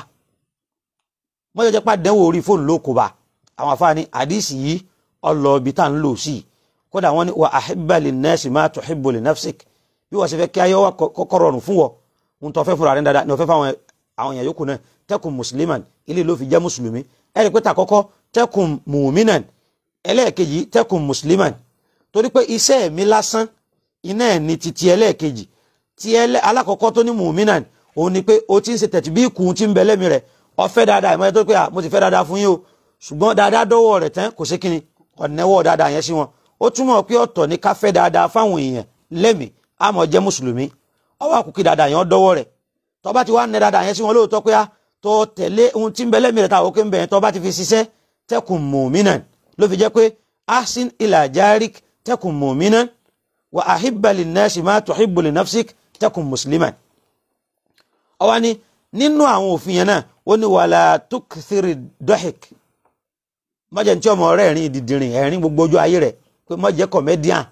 má jẹ́ pé àdánwò orí fóònù ló kó bá àwọn afáàní àdìsí yìí ọlọ́ọ̀bì tá à ń lò sí i kódà wọ́n ní wa ahibba linnasi ma tuhibbu li nafsik bí wọ́n ṣe fẹ́ kí ayé wa kọ́kọ́ rọrùn fún wọ ń tọ́ fẹ́ fúnra rẹ̀ dáadáa ní ọ̀fẹ́ fáwọn àwọn èèyàn yòókù náà tẹ́kùn mùsùlùmán ilé ló fi jẹ́ mùsùlùmí ẹ̀rí pé tàkọ́kọ́ tẹ́kùn mùmínàn ẹlẹ́ẹ̀kejì tẹ́kùn mùsùlùmán torí pé iṣẹ́ mi lásán iná ẹ̀ ní titi ẹlẹ́ẹ̀kejì tí alákọ̀ọ́kọ́ tó ní mùmínàn òun ni pé o ti ń ṣe tẹ̀tí bí ikùn ti ń bẹ lẹ́mi rẹ̀ ó fẹ́ dáadáa ìmọ̀ ẹ̀ tó pé mo ti fẹ́ dáadáa fún yín o ṣùgbọ́n dáadáa dọ́wọ́ rẹ̀ tán kò sí kíni ọ̀nẹ́wọ́ dáadáa yẹn sí wọn ó túmọ̀ pé ọ̀tọ̀ ní ká fẹ́ dáadáa fáwọn èèyàn lẹ́mìí àmọ́ jẹ́ mùsùlùmí ọwọ́ àkùkí dáadáa yẹn dọ́wọ́ rẹ̀ tó bá ti wá ní dáadáa yẹn sí wọn lóòótọ́ pé tó tẹ̀lé ohun tí ń bẹ lẹ́mìí rẹ̀ táwọn òkè ń bẹ yẹn tó bá ti fi ṣiṣẹ́ tẹ́kùn mùmínàn ló fi jẹ́ pé ahsin ila jarik tẹ́kùn mùmínàn wa ahibba linnasi ma tuhibbu li nafsik tẹ́kùn musliman. ọwọ́ ni nínú àwọn òfin yẹn náà ó ní wàlá tukthiri dọ́hìk mọ́jẹ̀ tí ọmọ rẹ̀ rìn dìdìrìn ẹ̀rín gbogbo ojú ayé rẹ̀ pé mọ́jẹ̀ kọ̀mẹ́díàn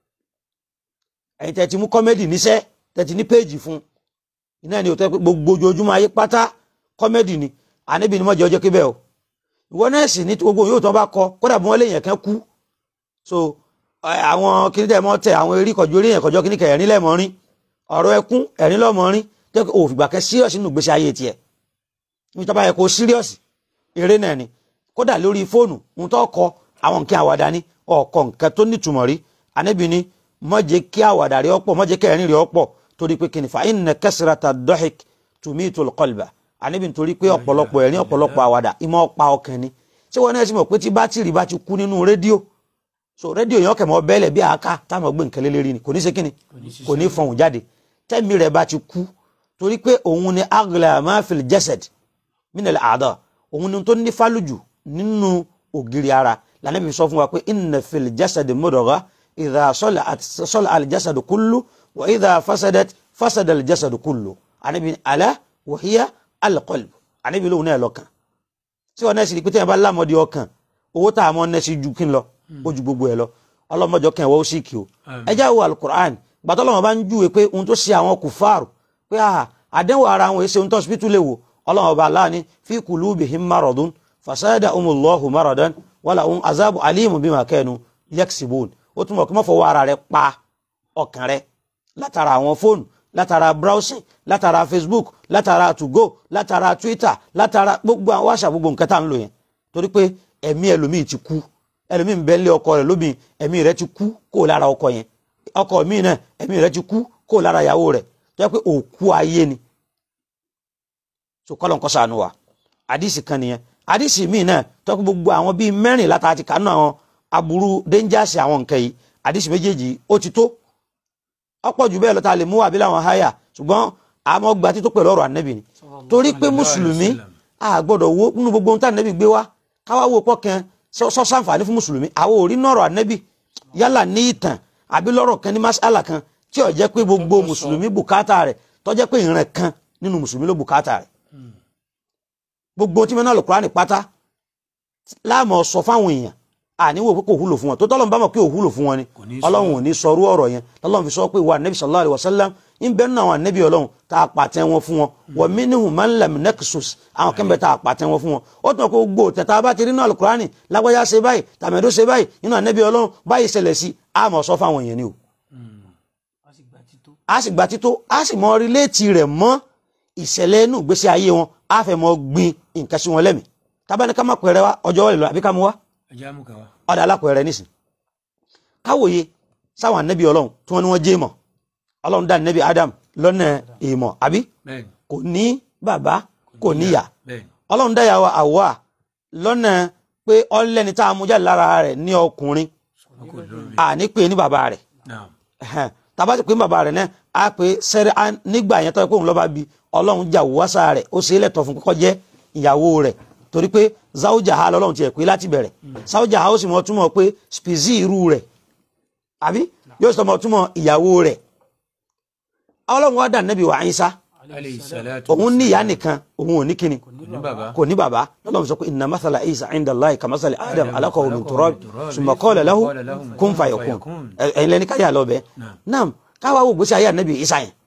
ẹ̀yin tẹ́ ti mú kọ́mẹ́dì níṣẹ́ tẹ́ ti ní péèjì fún iná ni òtẹ́ pé gbogbo ojoojúmọ́ ayé pátá kọ́mẹ́dì ni àníbi ni mọ́jẹ̀ ọjọ́ kébẹ̀ o ìwọ náà sì ní gbogbo yóò tán bá kọ kódà bí wọ́n lè yàn kán kú so àwọn kìnìún tẹ̀ mọ́ tẹ àwọn eré kọjú eré yẹn kọjọ́ kìnìún kẹ ẹ̀rín lẹ́mọ́ rín ọ̀rọ̀ ẹkún ẹ̀rín lọ́mọ́ rín tẹ́ pé òfìgbà kẹ síríọ̀sì nínú ìgbésí ayé tiẹ̀ níbi tó bá yẹ kó síríọ̀sì eré náà ni kódà lórí fóònù ń tó kọ àwọn nǹkan àwàdà ni ọ̀kọ̀ nǹkan tó nítumọ̀ rí àníbi ni má jẹ́ kí àwàdà rí ọ̀pọ̀ má jẹ́ kí ẹ̀rín rí ọ̀pọ̀ torí pé kìnìfà inna kasrata dọ́hìk tumitul qalba àníbi nítorí pé ọ̀pọ̀lọpọ̀ ẹ̀rín ọ̀pọ̀lọpọ̀ àwàdà ìmọ̀ ọ̀pá ọkàn ni ṣé wọn náà sì mọ̀ pé tí bátìrì bá ti kú nínú rédíò so rédíò yẹn kẹ̀mọ́ bẹ́ẹ̀lẹ̀ bí àáká táwọn gbé nǹkan lélẹ́rí ni kò ní ṣe kíni kò ní fọhùn jáde tẹ́mi rẹ̀ bá ti kú torí pé òun ni agla ma fil jasad minal a'da òun ni tó ní fálùjù nínú ògiri ara lànàbí sọ fún wa pé inna fil jasad mudgha idha sọlá aljasad kullu wa idha fasadat fasada aljasad kullu ànábi ala wa hiya alqalb ànábi lóhun náà lọ́kàn tí wọn náà sì rí pé tẹ́yìn bá lámọ́dé ọkàn owó tá a mọ́ náà sì ju kí n lọ ó ju gbogbo ẹ lọ ọlọ́mọjọ kan ìwọ́ ó sì kí o ẹ já wo alukur'an gbàtọ́ lọ́wọ́ bá ń júwe pé ohun tó ṣe àwọn kùfàrù pé àdéhùn ara àwọn èsè ohun tó hospital lè wò ọlọ́wọ́ bá aláàní fi kulubihim maradun fasada umullahu maradan wala ohun azabu alimu bima kanu yaksibun ó túnbọ̀ kí wọ́n fọwọ́ ara rẹ pa ọkàn rẹ látara àwọn fóònù látara browsing látara facebook látara tugo látara twitter látara gbogbo àwọn wáṣà gbogbo nǹkan tá à ń lò yẹn torí pé ẹ̀mí ẹlòmíì ti kú ẹlòmíì ń bẹ lé ọkọ rẹ lóbìn ẹ̀mí rẹ ti kú kó lára ọkọ yẹn ọkọ míì náà ẹ̀mí rẹ ti kú kó lára ìyàwó rẹ tó yẹ pé òkú ayé ni so kọ́lọ̀ nǹkan sànù wa àdìsí kan nìyẹn àdìsí míì náà tó yẹ pé gbogbo àwọn bíi mẹ́rin látara ti kánú àwọn aburú dénjàsì àwọn nǹkan yìí àdìsí méjèèjì ó ti tó ọ̀pọ̀ jù bẹ́ẹ̀ lọ ta lè mú àbí làwọn háyà ṣùgbọ́n àmọ́ gba tító pẹ̀lú ọ̀rọ̀ ànẹ́bì ni torí pé mùsùlùmí a gbọ́dọ̀ wo nínú gbogbo ohun tí ànẹ́bì gbé wá káwá wo pọ̀ kan sọ́sàǹfààní fún mùsùlùmí àwọn ò rí nọ̀rọ̀ ànẹ́bì yálà ní ìtàn àbí lọ́rọ̀ kan ní masala kan tí ó jẹ́ pé gbogbo mùsùlùmí bùkátà rẹ̀ tó jẹ́ pé ìran kan nínú mùsùlùmí ló bùkátà rẹ̀ gbogbo tí mẹ́nà lùkúránì pátá láàmú sọ fáwọn èèyàn àníwò pé kò wúlò fún wọn tó tọ́lọ́mù bá mọ̀ pé ò wúlò fún wọn ni ọlọ́run ò ní sọrú ọ̀rọ̀ yẹn lọ́lọ́run fi sọ pé wà nẹ́bí sallallahu alaihi wasallam ń bẹ́ẹ̀ nínú àwọn ànẹ́bí ọlọ́run tá a pàtẹ́ wọn fún wọn wa minhum man lam naqsus àwọn kẹ́mbẹ́ tá a pàtẹ́ wọn fún wọn ó tún kó gbó tẹ̀tà bá ti rí náà alukurani lágbájá ṣe báyìí tàmẹ́dó ṣe báyìí nínú ànẹ́bí ọlọ́run báyìí ṣẹlẹ̀ sí a mọ̀ sọ fáwọn èèyàn ni o. a sì gba tító a sì mọ ríléètì rẹ̀ mọ́ ìṣẹ̀lẹ̀ inú ìgbésí ayé wọn a fẹ́ mọ gbin nǹkan sí wọn lẹ́mìí tábánikà má pẹ̀rẹ̀ wa ọjọ́ wọlé lọ àbí ká mú wa ọ̀dà alápẹ̀rẹ̀ nísìn káwòye sáwọn ànẹ́bí ọlọ́run tí wọ́n ní wọ́n jẹ́ mọ̀ ọlọ́run dá ànẹ́bí Adam lọ́nà èèmọ̀ àbí kò ní bàbá kò níyà ọlọ́run dá yàwó Àwà lọ́nà pé ọlẹ́ni tá a mú jáde lára rẹ̀ ní ọkùnrin àní pé ní bàbá rẹ̀ tàbá ti pé ní bàbá rẹ̀ náà a pè sẹ́rí nígbà yẹn tó yẹ kó òun lọ́ba bi ọlọ́run jà wáṣà rẹ̀ ó ṣe é lẹ́tọ̀ fún kọ́kọ́ jẹ́ ìyàwó rẹ̀ torí pé záwùjáha lọ́lọ́run ti ẹ̀ pé láti bẹ̀rẹ̀ záwùjáha ó sì mọ̀ túmọ̀ pé spizi irú rẹ̀ àbí yóò sọ mọ̀ túmọ̀ ìyàwó rẹ̀ ọlọ́run wá dà nẹ́bí wa Ìsá alayhi salatu òun ní ìyá nìkan òun ò ní kíni kò ní bàbá kò ní bàbá lọ́lọ́run sọ pé inna mathala Isa inda Allahi ka mathali Adam alaqahu min turab summa qala lahu kun fayakun ẹ̀yin lẹ́ni káyà lọ bẹ́ẹ̀ náà káwá wò gbèsè ayé ànẹ́bí Ìsá yẹn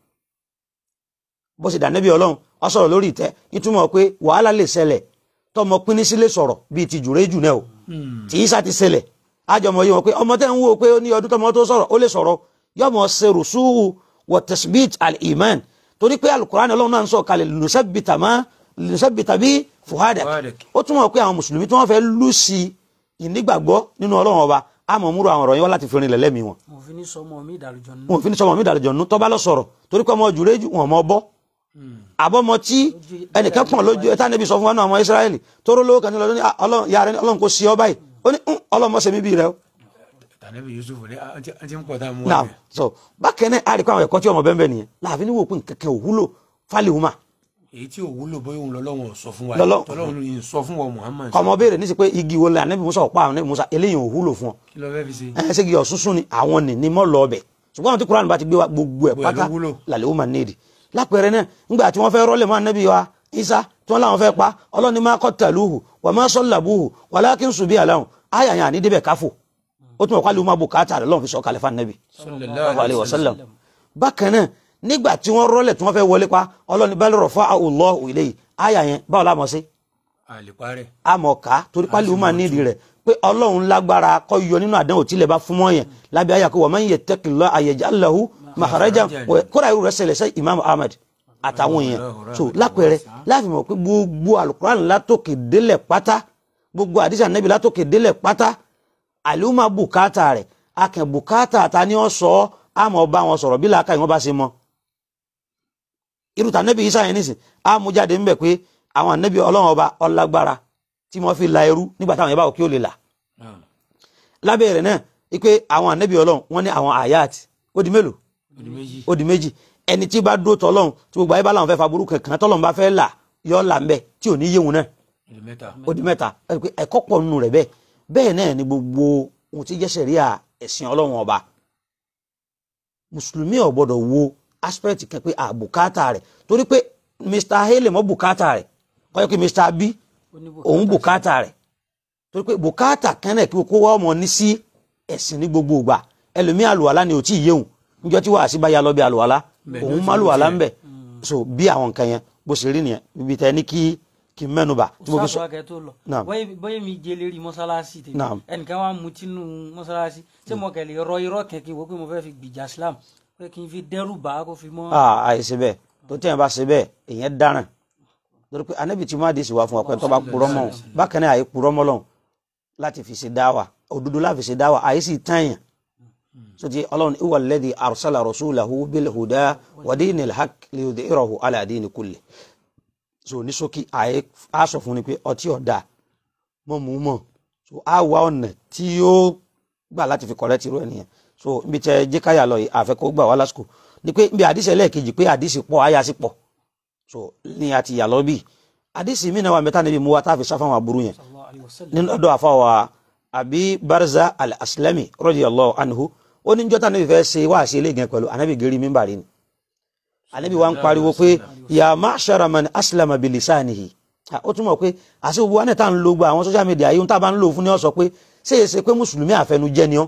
bó ṣe dà nẹ́bí ọlọ́run ó sọ̀rọ̀ lórí ìtẹ́ ìtumọ̀ pé wàhálà lè ṣẹlẹ̀ tọmọ pínísí lè sọ̀rọ̀ bíi ti jùrẹ́jù náà o tí Ìsá ti ṣẹlẹ̀ àjọmọ̀ yìí wọn pé ọmọ tẹ́ ń wò pé ó ní ọdún tọmọ tó sọ̀rọ̀ ó lè sọ̀rọ̀ yọmọ ṣe rùsùwù wọ tasbit al-iman torí pé alukurani ọlọ́run náà ń sọ kalẹ̀ lùsẹ́bìtà má lùsẹ́bìtà bí fuhada ó túmọ̀ pé àwọn mùsùlùmí tí wọ́n fẹ́ lù sí ìnígbàgbọ́ nínú ọlọ́run ọba àmọ́ múru àwọn ọ̀rọ̀ yẹn wá láti fi rin lẹ́lẹ́mìí wọn. mo fi ní sọmọ mi ìdàlùjọ nù. wọn ò fi ní sọmọ mi ìdàlùjọ nù tọ́ba lọ sọ̀rọ̀ torí pé ọmọ jùrẹ́jù wọn ọmọ bọ́ àbọ̀mọ tí ẹnìkan pọ̀n lójú ẹ̀ tánẹ́bí sọ fún wa náà ọmọ Ísírẹ́lì tóró lówó kan ní lọ́dún ní ọlọ́run kò sí ọ báyìí ó ní ọlọ́run mọ̀ sẹ́mi bí rẹ o tànẹ́bí Yusuf ní àti ń pọ̀ tá a mú now wa so bákẹ́ náà a rí kó àwọn ẹ̀kọ́ tí ọmọ bẹ́ẹ̀ bẹ́ẹ̀ nìyẹn láàfin ní wò pé kẹ̀kẹ́ òwúlò fálíwùmá èyí tí ò wúlò bóyá òun lọ́lọ́run sọ fún wa Lọ́lọ́- tọ́lọ́run yìí sọ fún wa Muhammad kọmọ béèrè ní sí pé igi wo la anabi musa ọ̀pá anabi musa eléyìí ò wúlò fún ọ kí ló fẹ́ fi ṣe ẹ ṣe igi ọ̀sùnsùn ni àwọn ní ní mọ́ lọ ọbẹ̀ ṣùgbọ́n àwọn tí kuran bá ti gbé wa gbogbo ẹ̀ Gbogbo ẹ̀ ló pátá wúlò. làlẹ́ ó máa nídìí lápẹẹrẹ náà nígbà tí wọ́n fẹ́ rọ́lẹ̀ mọ́ anabi wa isa tí wọ́n láwọn fẹ́ pa ọlọ́ni máa qataluhu wa ma sallabuhu walakin subiha lahum àyà yẹn àní débẹ̀ káfò ó tún ọ̀kọ́ àlùmọ́ bùkátà rẹ̀ lọ́n fi sọ kalẹ̀ fún anabi sallallahu alayhi wa sallam bákan náà nígbà tí wọ́n rọ́lẹ̀ tí wọ́n fẹ́ wọlé pa ọlọ́ni bal rafa'ahu Allahu ilayhi àyà yẹn báwo la mọ̀ sí àlèparẹ́ amọ̀ká torí pálí ọmọ nídìí rẹ̀ pé ọlọ́run lágbára kọ́ yọ nínú àdánwò tí ilẹ̀ bá fún mọ́ yẹn lábẹ́ ayé àkọ́wọ́ man yattaqillaha yaj'al lahu makhrajan kódà irú rẹ̀ ṣẹlẹ̀ sẹ́ imam ahmed àtàwọn èèyàn so lápẹẹrẹ láàfin mọ̀ pé gbogbo alukuran látòkè délẹ̀ pátá gbogbo àdìsí ànábì látòkè délẹ̀ pátá àlùmọ́ bùkátà rẹ̀ akẹ́ bùkátà ta ni wọ́n sọ ọ́ àmọ́ bá wọn sọ̀rọ̀ bí làákà ìwọ́n bá ṣe mọ́ irú tànẹ́bì Ìsá yẹn nísìn àmújáde ń bẹ̀ pé àwọn ànẹ́bì ọlọ́run ọba ọlágbára tí wọ́n fi la ẹrú nígbà táwọn yẹn bá wò kí ó lè là lábẹ́ rẹ̀ náà wípé àwọn ànẹ́bì ọlọ́run wọ́n ní àwọn àyàt ó di mélòó odi méjì ó di méjì ẹni tí bá dúró tọ́lọ́run tí gbogbo ayé bá làwọn fẹ́ fa burúkú kankan tọ́lọ́run bá fẹ́ là yọ là ń bẹ tí ò ní yéwu náà odi mẹ́ta ó di mẹ́ta ẹ rí i pé ẹ̀kọ́ pọ̀ nínú rẹ̀ bẹ́ẹ̀ bẹ́ẹ̀ náà ni gbogbo ohun tí jẹ́ sẹ̀ríà ẹ̀sìn ọlọ́run ọba mùsùlùmí ò gbọ́dọ̀ wo aspect kan pé àbùkátà rẹ̀ torí pé mr haley mọ́ bùkátà rẹ̀ kọ́ yẹ kí mr b òun bùkátà rẹ̀ torí pé bùkátà kan náà kí kó wá ọmọ ní sí ẹ̀sìn ní gbogbo ìgbà ẹlòmí àlùwàlá ni ò tí ì yéhùn níjọ́ tí wàá sí bá ya lọ bí àlùwàlá Bẹ́ẹ̀ ni ó òun ti má ló lùwàlá tiẹ̀. ń bẹ̀ so bí àwọn nǹkan yẹn bó ṣe rí nìyẹn ibi tẹ ní kí kí n mẹ́nu bà tí mo fi sọ sáfù akẹ́ tó lọ Naam. bóyá mi jẹ lérí mọ́sálásí tèmi Naam. ẹnìkan wà mú tínú mọ́sálásí tí mo kẹ̀ lè rọ irọ́ kẹ̀kẹ́ wò pé mo fẹ́ fi gbìjà Islam pé kí n fi dẹ́rù bá a kó fi mọ́. ah àìsí bẹ́ẹ̀ tó tẹ̀yìn bá ṣe bẹ́ẹ̀ èèyàn dáràn lórí pé anábì tí máa dé sí wa fún wa pé tó bá purọ́ mọ́ òun bákan náà àyè purọ́ mọ́ lọ́hùn láti fi ṣe dáwà òdodo láti fi ṣe dáwà àyè sì tàyàn sotí ọlọ́run ìwà alladhi arsala rasulahu bil huda wa dinil haqq liyudhhirahu ala dini kulli so ní ṣókí àyè á sọ fún ni pé ọtí ọ̀dà mọ́ mú mọ́ so á wá ọ̀nà tí yóò gbà láti fi kọ̀rẹ́ tìrú ẹ̀ nìyẹn so ibi tẹ jẹ́káyà lọ yìí àfẹ́kọ́ gbà wá lásìkò ni pé ibi àdìsí ẹlẹ́ẹ̀kejì pé àdìsí pọ̀ àyà sí pọ̀ so ní àti ìyà lọ bí àdìsí mi náà wà mẹ́ta níbi mú wa tá a fi sáfà wọn aburú yẹn sallallahu alaihi wasallam. nínú ọ̀dọ̀ àfàwà àbí barza al-aslami radiyallahu anhu ó ní jọ́tà níbi fẹ́ ṣe wá sí ilé gan pẹ̀lú anabi geri mímbàrí ni anabi wa ń pariwo pé ya ma'shara man aslama bilisanihi Ah, ó túmọ̀ pé àti gbogbo wọn tá ń lo gba àwọn social media yìí ń tá a bá ń lò fún ní ọ sọ pé ṣé é ṣe pé mùsùlùmí àfẹnujẹ ni ọ́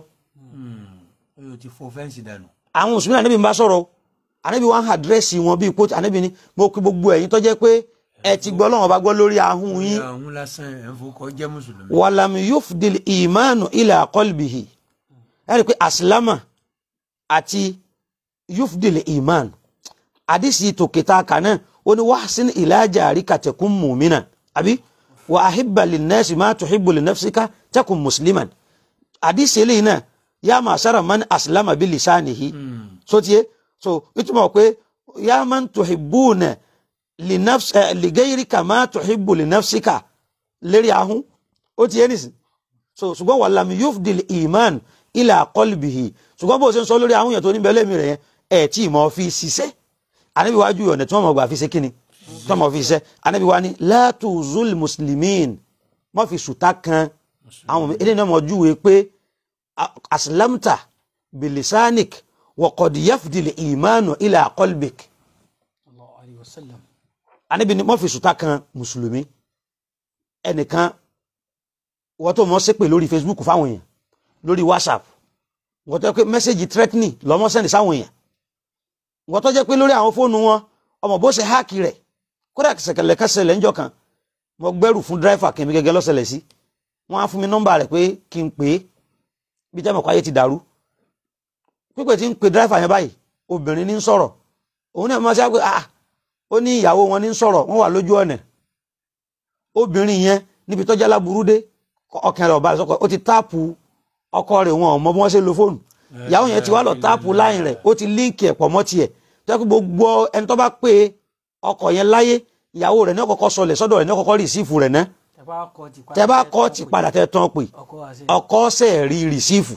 ó yóò ti fọ fẹ́ǹsì dànù àwọn mùsùlùmí ànábì ń bá sọ̀rọ̀ anabi wa ń àdírẹ́sì wọn bíi kóòtù anabi ni mo kí gbogbo ẹ̀yin tó jẹ́ pé ẹ ti gbọ́ lọ́wọ́ bá gbọ́ lórí ahun yín àwọn lásán ẹ̀ ń fọkọ jẹ́ mùsùlùmí wàlàmù yufdil ìmánu ila qalbihi ẹ rí i pé àsìlámà àti yufdil ìmán àdìsí tòkìtà kànáà ó ní wahsin ila jarika takun mu'minan àbí wa ahibba linnasi ma tuhibbu li nafsika takun musliman àdìsí eléyìí náà yá ma'shara man aslama bi lisanihi so tiye so ìtumọ̀ pé yá man tuhibbuna li nafs eh, li gayrika ma tuhibbu li nafsika lérí ahun ó ti yé nìsín so ṣùgbọ́n wà lámì yufdil iman ila qalbihi ṣùgbọ́n bó ṣe ń sọ lórí ahun yẹn tó níbẹ̀ lẹ́mí rẹ̀ yẹn ẹ̀ tí mo fi ṣiṣẹ́ anabi wájú ọ̀nà tí wọ́n mọ̀ gbà fi ṣe kíni tí wọ́n mọ̀ fi ṣiṣẹ́ anabi wá ní látùzul muslimin mọ́ fi sùtá kan àwọn eléyìí náà mọ̀ júwe pé a- aslamta bilisanik waqad yafdil imanu ila qalbik Allahu alayhi wa sallam. anabi ni mọ́ fi sùtá kan mùsùlùmí ẹnìkan wọ́n tó mọ́ ṣépè lórí facebook fáwọn èèyàn lórí whatsapp wọ́n tó jẹ́ pé mẹ́sẹ̀gì threatening lọ́mọ́ sẹ́ni sáwọn èèyàn wọ́n tó jẹ́ pé lórí àwọn fóònù wọn ọmọ bó ṣe háàkì rẹ̀ kódà ṣẹ̀kẹ̀lẹ̀ kẹsẹ̀lẹ̀ ńjọ́ kan mo gbẹ́rù fún dírẹ́fà kí n mi gẹ́gẹ́ lọ́sẹ̀lẹ̀ sí wọ́n á fún mi nọ́mbà rẹ̀ pé kí n pè é bí jẹ́ mọ̀kọ́ ayé ti dàrú pípẹ́ tí ń pe dírẹ́fà yẹn báyìí obìnrin ní ń sọ̀rọ̀ òun náà máa ṣe pé ah ó ní ìyàwó wọn ní ń sọ̀rọ̀ wọ́n wà lójú ọ̀nà obìnrin yẹn níbi tọ́jà láburú dé ọkàn rẹ̀ ọba àṣọkọ ó ti táàpù ọkọ rẹ̀ wọn ò mọ bí wọ́n ṣe lo fóònù ìyàwó yẹn ti wá lọ táàpù láyìn rẹ̀ ó ti líǹkì ẹ̀ pọ̀ mọ́ tiẹ̀ tó yẹ kó gbogbo ẹni tó bá pé ọkọ yẹn láyé ìyàwó rẹ̀ ní ọkọ̀ọ̀kọ̀ sọlẹ̀ sọ́dọ̀ rẹ̀ ní ọkọ̀ọ̀kọ̀ rìsífù rẹ̀ ná tẹ bá kọ ti padà tẹ bá kọ́ ti padà tẹ tán pè ọkọ wa ṣe ọkọ ṣẹ̀ rí rìsífù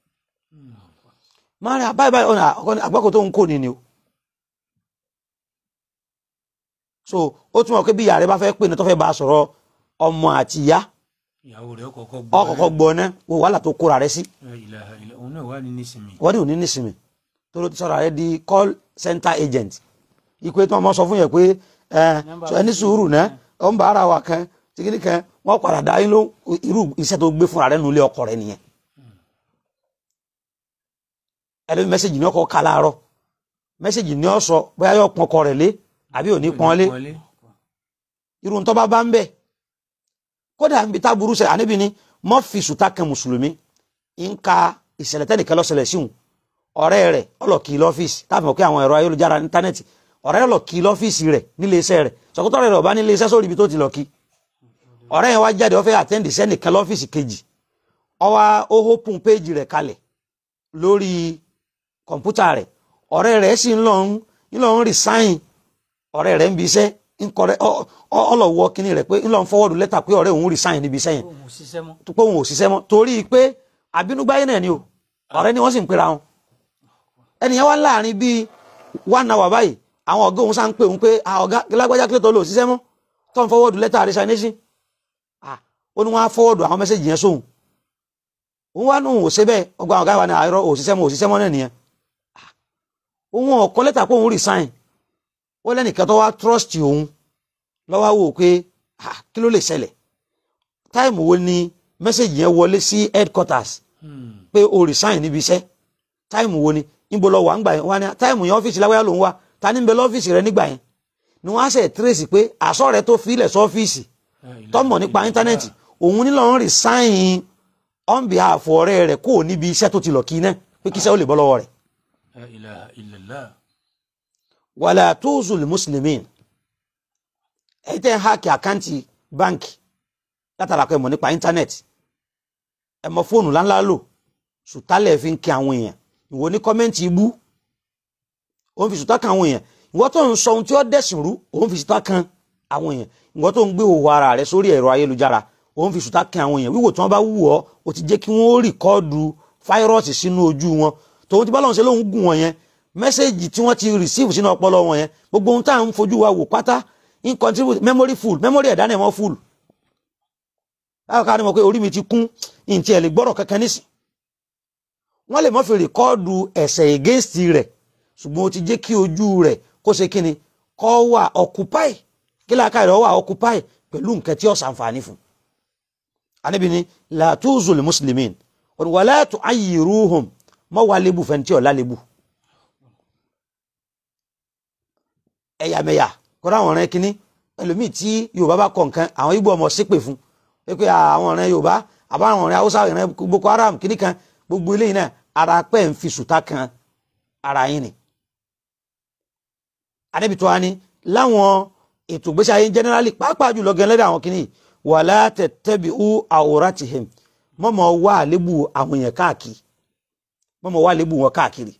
máa rí àbáyé báyìí ọ̀nà ọkọ ní àgbákò tó ń kó ni ni o so ó túmọ̀ pé bí ìyá rẹ bá fẹ́ pè ní tó fẹ́ bá a sọ̀rọ̀ ọmọ àti ìyá ìyàwó rẹ̀ kọ́kọ́ gbọ́ ọkọ̀ọ̀kọ̀ gbọ́ ná wo wàhálà tó kóra rẹ sí La ilaha illa òun náà wà ní nísìmí wọ́n ní òní nísìmì tó ló ti sọ̀rọ̀ rẹ di call center agent ìpè tí wọ́n mọ̀ sọ fún yẹn pé ẹ sọ ẹni sùúrù náà ó ń bá ara wa kan tìkìní kan wọ́n padà dá yín ló irú iṣẹ́ tó gbé fúnra rẹ nulẹ̀ ọkọ rẹ nìyẹn ẹlẹ́mi mẹ́sẹ̀gì ní ọkọ̀ ká láàárọ̀ mẹ́sẹ̀gì ní ọ̀sọ̀ bóyá yóò pọn ọkọ rẹ̀ lé àbí ò ní pọn lé irú ń tọ́ba bá ń bẹ̀ kódà níbi tá burú sẹ àníbi ni mọ́ fi sùtá kan mùsùlùmí ń ka ìṣẹ̀lẹ̀ tẹ́nìkan lọ́sẹ̀lẹ̀ síhùn ọ̀rẹ́ rẹ̀ ọlọ́kì lọ́fíìsì táàbí mọ̀ pé àwọn ẹ̀rọ ayélujára íńtánẹ́ẹ̀tì ọ̀rẹ́ rẹ̀ lọ́kì lọ́fíìsì rẹ̀ nílé iṣẹ́ rẹ̀ sọ̀kútọ́ rẹ̀ ọ̀bá nílé iṣẹ́ sórí ibi tó ti lọ́kì ọ̀rẹ́ yẹn wá jáde ó fẹ́ àtẹ́ǹdì sẹ́nìkan lọ́fíìsì kejì ó wá ó hópin péjì rẹ̀ kalẹ̀ lórí kọ̀ǹpútà rẹ̀ ọ̀rẹ́ rẹ̀ sì ń lọ ń ń lọ ń resign ọ̀rẹ́ rẹ̀ ń bi iṣẹ́ ń kọrẹ́ ọlọ́wọ́ kínní rẹ̀ pé ń lọ ń fọwọ́dù lẹ́tà pé ọ̀rẹ́ òun resign níbi iṣẹ́ yẹn òun ò ṣiṣẹ́ mọ́ tó pé òun ò ṣiṣẹ́ mọ́ torí pé àbínúgbáyé náà ni o ọ̀rẹ́ ni wọ́n sì ń pera wọn ẹnìyẹn wá láàrin bíi one hour báyìí àwọn ọ̀gá òun sá ń pè òun pé "Ah, ọ̀gá lágbájá kílẹ̀ tó lò ṣiṣẹ́ mọ́ tó ń fọwọ́dù lẹ́tà resignation Ah, ó ní wọ́n á fọwọ́dù àwọn mẹ́sẹ̀jì yẹn sóhun òun wá nùhùn ò ṣe bẹ́ẹ̀ ọgbà ọ̀gá wa ní àárọ̀ òṣìṣẹ́ mọ́ òṣìṣẹ́ mọ́ náà nìyẹn Ah, òun ọ̀kọ́ lẹ́tà pé òun resign ó lẹ́nìkan tó wá trust òun lọ́wọ́ wò pé ah, kí ló lè ṣẹlẹ̀ táìmù wo ni mẹ́sẹ̀jì yẹn wọlé sí headquarters pé o resign níbi iṣẹ́ táìmù wo ni níbo lọ wà ń gbà yẹn wá ní táìmù yẹn ọ́fíìsì lágbáyà ló ń wá ta ní bẹ lọ́fíìsì rẹ nígbà yẹn ni wọ́n á ṣe tírèsì pé àṣọ rẹ tó filẹ̀ sọ́fíìsì tọ́mọ̀ nípa íńtánẹ́ẹ̀tì òun nílò ń resign on behalf ọ̀rẹ́ rẹ̀ kó o níbi iṣẹ́ tó ti lọ kí náà pé kí iṣẹ́ ó lè bọ́ lọ́wọ́ rẹ̀ La ilaha illallah wàlà tóòzùl muslimin ẹ̀yin tẹ́ ń háàkì àkáǹtì báǹkì látara pé ẹ mọ̀ nípa íńtánẹ́ẹ̀tì ẹ mọ fóònù ńláńlá lò sùtálẹ̀ fi ń kí àwọn èèyàn ìwọ ní kọ́mẹ́ǹtì ibú òun fi sùtá kan àwọn èèyàn ìwọ tó ń sọ ohun tí ó dẹ̀sìn rú òun fi sùtá kan àwọn èèyàn ìwọ tó ń gbé òwò ara rẹ sórí ẹ̀rọ ayélujára òun fi sùtá kan àwọn èèyàn wíwò tí wọ́n bá wù ọ́ ó ti jẹ́ kí wọ́n rìkọ́ọ̀dù fáírọ́ọ̀sì sínú ojú wọn tòun ti bá lọ́n ṣe lóun gùn wọn yẹn mẹ́sẹ̀gì tí wọ́n ti receive sínú ọpọlọ wọn yẹn gbogbo ohun tá à ń fojú wa wò pátá in contribute memory full memory ẹ̀dá náà mọ́ full báwo ká ní mọ̀ pé orí mi ti kún ìǹtí ẹ̀ lè gbọ́rọ̀ kankan nísìn wọ́n lè mọ́ fi rìkọ́ọ̀dù ẹ̀sẹ̀ against rẹ̀ ṣùgbọ́n ó ti jẹ́ kí ojú rẹ̀ kó ṣe kíni kọ́ wà occupy kí láàká rẹ̀ wà occupy pẹ̀lú nǹkan tí ó ṣàǹfààní fún Ànábì ní la tuzul muslimin wala tu'ayyiruhum mọ́ wà lébù fẹ́ntì ọ̀la lébù ẹ̀yàmẹ̀yà kọ́ra àwọn ọ̀rẹ́ kínní ẹlòmíì tí yorùbá bá kọ̀ nǹkan àwọn igbó ọmọ ṣépè fún pé àwọn ọ̀rẹ́ yorùbá àbá àwọn ọ̀rẹ́ haúsá ọ̀rẹ́ boko haram kínní kan gbogbo eléyìí náà ara pẹ́ ń fi sùtá kan ara yín ni. adébítọ́ wa ni láwọn ètò ìgbésí ayé generally pàápàá jùlọ gẹ́gẹ́ lẹ́dọ̀ àwọn kínní wala tattabi'u awratihim mọ́mọ́ wá àlébù àwọn èèyàn káàkiri mọ́mọ́ wá àlébù wọn káàkiri.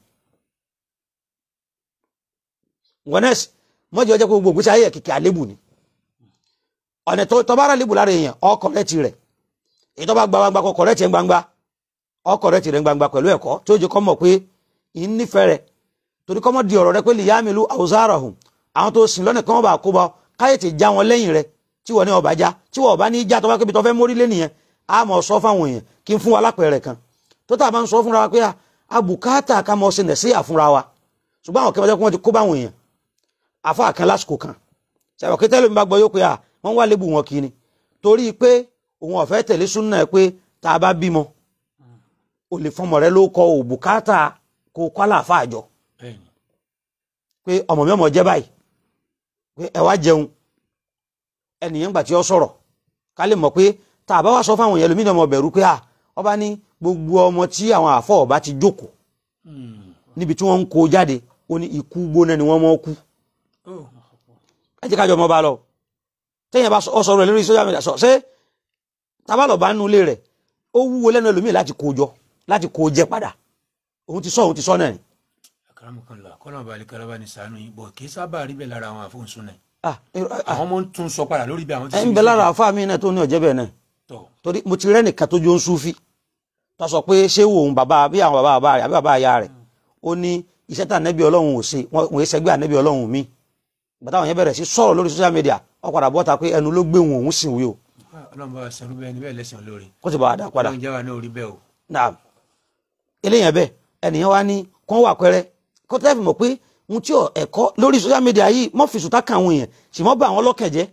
wọ́nẹ́sì mọ́jọ́ jẹ́ gbogbo ìgbésí ayé kìkì àlébù ni ọ̀nà tó bá rà lébù lára èèyàn ọkọ̀ rẹ̀ ti rẹ̀ èyí tó bá gba gbangba kọkọ̀ rẹ̀ ti ń gbangba ọkọ̀ rẹ̀ ti rẹ̀ ń gbangba pẹ̀lú ẹ̀kọ́ tí ó jẹ́ kọ́ mọ̀ pé ì ń nífẹ̀ẹ́ rẹ̀ torí kọ́mọ́ di ọ̀rọ̀ rẹ pé liyamilu awzarahum àwọn tó sìn lọ́nà kan wọ́n bá kó bá káyé ti já wọn lẹ́yìn rẹ tí wọ́n ní ọba já tí wọ́n ọba ní já tó bá kébi tó fẹ́ mórí lé nìyẹn a mọ̀ sọ fáwọn èèyàn kí n fún wa lápẹẹrẹ kan tó tà bá ń sọ fúnra wa pé a bùkátà ká mọ̀ sí nẹ̀sí àfúnra wa ṣùgbọ́n àwọn kẹfẹ́ wọ́n ti kó báwọn èèyàn àfa kan lásìkò kan ṣàbọ̀ kí tẹ́lẹ̀ mi bá gbọ́ yóò pé à wọ́n wá lébù wọn kì í ni torí pé òun ọ̀fẹ́ tẹ̀lé súnà ẹ̀ pé tá a bá bímọ o lè fọmọ rẹ ló kọ òbùkátà kó kọ́ àlàáfà àjọ bẹ́ẹ̀ni pé ọmọ mi ọmọ jẹ́ báyìí pé ẹ wá jẹun ẹnìyẹn gbà tí ó sọ̀rọ̀ ká lè mọ̀ pé tá a bá wá sọ fáwọn èèyàn lómìnira ọmọ bẹ̀rù pé à ọba ní gbogbo ọmọ tí àwọn àfọ ọba ti jókòó níbi tí wọ́n ń kó jáde ó ní ikú gbóná ni wọ́n mọ́ kú oh ẹ jẹ́ kájọ ọmọ bá lọ tẹ́yìn bá ọ sọ̀rọ̀ rẹ̀ lórí social media sọ ṣé tabalọ̀ bá nú ilé rẹ̀ ó wúwo lẹ́nu ẹlòmíì láti kó jọ láti kó jẹ padà òun ti sọ òun ti sọ náà ni akaramukanla kọ́nà balẹ̀ kalaba ni sànú yìí bọ̀ kì í sábà rí bẹ́ẹ̀ lára àwọn àfọ̀nsún náà ah ẹ àwọn ọmọ ń tún sọ padà lórí bí àwọn ti ẹ ń bẹ lára àfa mi náà tó ní ọ̀jẹ́ bẹ́ẹ̀ náà tọ̀ torí mo ti rẹ́ nìkan tó jó ń súfì tó sọ pé ṣé wo òun bàbá bí àwọn bàbá bàbá rẹ̀ àbí bàbá ìyá rẹ̀ ó ní iṣẹ́ tá ànẹ́bí ọlọ́run ò ṣe wọn ò ṣẹgbẹ́ ànẹ́bí ọlọ́run mi bàtà àwọn yẹn bẹ̀rẹ̀ sí sọ̀rọ̀ lórí social media wọ́n padà bọ́ta pé ẹnu ló gbé wọn òun sì wí o ọlọ́run bá wa sẹ́rú bẹ́ẹ̀ ni bẹ́ẹ̀ lẹ́sìn olóore kó ti bá wa dá padà ọlọ́run jẹ́ wa náà orí bẹ́ẹ̀ o náà eléyàn bẹ́ẹ̀ ẹnìyàn wá ní kán wà pẹ́rẹ́ kó tẹ́ fi mọ̀ pé ohun tí ò ẹ̀kọ́ lórí social media yìí mọ́ fi sùtá kan àwọn èèyàn sì mọ́ bá àwọn lọ́kàn jẹ́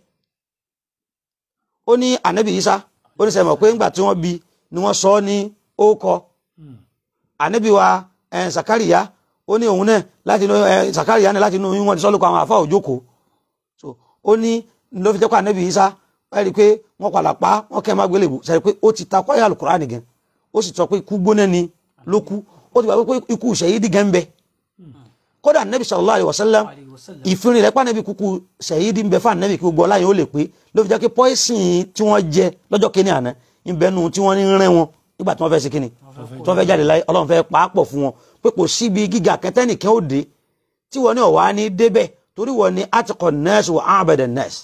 ó ní ànábì Ìsá ó ní sẹ́mọ̀ pé ńgbà tí wọ́n bí ni wọ́n sọ ọ́ ní ókọ ànábì wa ẹ̀ Sàkáríyá ó ní òun náà láti inú ẹ̀ Sàkáríyá náà láti inú oyún wọn ti sọ́ lóko àwọn àfa òjókòó so ó ní ló fi jẹ́ pé ànábì Ìsá ẹ̀ rí i pé wọ́n padà pa wọ́n kẹ́ ẹ̀ má gbélébù sẹ́ni pé ó ti ta kọ́yà Al-Kùránì gan ó sì sọ pé ikú gbóná ni ló kú ó ti gbà pé ikú ṣẹ̀yídì gan ń bẹ kódà nẹ́bí sallallahu alaihi wasallam Alaihi wasallam. ìfinrin rẹ̀ pànẹ́bí kúkú ṣẹ̀yídì ń bẹ fún ànẹ́bí kí gbogbo ọláyìn ó lè pé ló fi jẹ́ pé pọ́ìsìn tí wọ́n jẹ lọ́jọ́ kínní àná ń bẹ nu tí wọ́n ní rẹ́ wọn nígbà tí wọ́n fẹ́ ṣe kínní tí wọ́n fẹ́ jáde láyé ọlọ́run fẹ́ pàápọ̀ fún wọn pé kò síbi gíga kẹtẹ́nìkan ó dé tí wọ́n ní ọ̀wá ní débẹ̀ torí wọ́n ní atikọ̀ nẹ́ẹ̀sì wọ abẹ́dẹ̀ nẹ́ẹ̀sì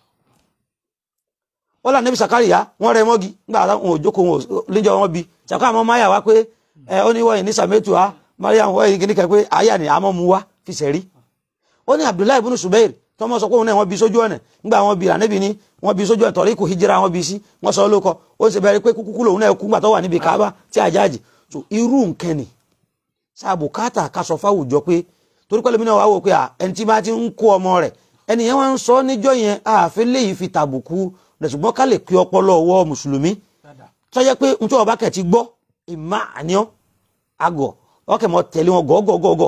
wọ́n là níbi sàkárìyá wọ́n rẹ mọ́gi nígbà táwọn òjòkó wọn lẹ́jọ́ wọn bi sàkárì àmọ́ máyà wá pé ẹ ó ní wọ́n yìí ní sàmẹ́tù á mariam wọ́n yìí kìíní kan pé àyà ni àmọ́ mu wá fi sẹ̀rí ó ní abdullahi ibùnú subair tọmọ sọ pé òun náà wọ́n bi sójú ọ̀nà nígbà wọn bi ànábì ní wọ́n bi sójú ọ̀nà tọ̀rí kò hijira wọ́n bi sí wọ́n sọ lóko ó sì bẹ̀rẹ̀ pé kúkú lòun náà kú gbà tó wà níbi kaaba tí àjáàjì so irú nǹkan ni sáàbù káàtà ká sọ fáwùjọ pé torí pẹ́lú mi náà wá wò pé à, ẹni tí bá ti ń kó ọmọ rẹ̀ ẹni yẹn wá ń sọ níjọ́ yẹn ààfin léyìí fi tàbùkù rẹ̀ ṣùgbọ́n ká lè pé ọpọlọ ọwọ́ mùsùlùmí dáadáa tọ́jẹ́ pé n tí wọ́n bá kẹ̀ ti gbọ́ ìmá àníọ́ àgọ̀ ọkẹ̀ mọ́ tẹ̀lé wọn gọ́gọ́gọ́gọ́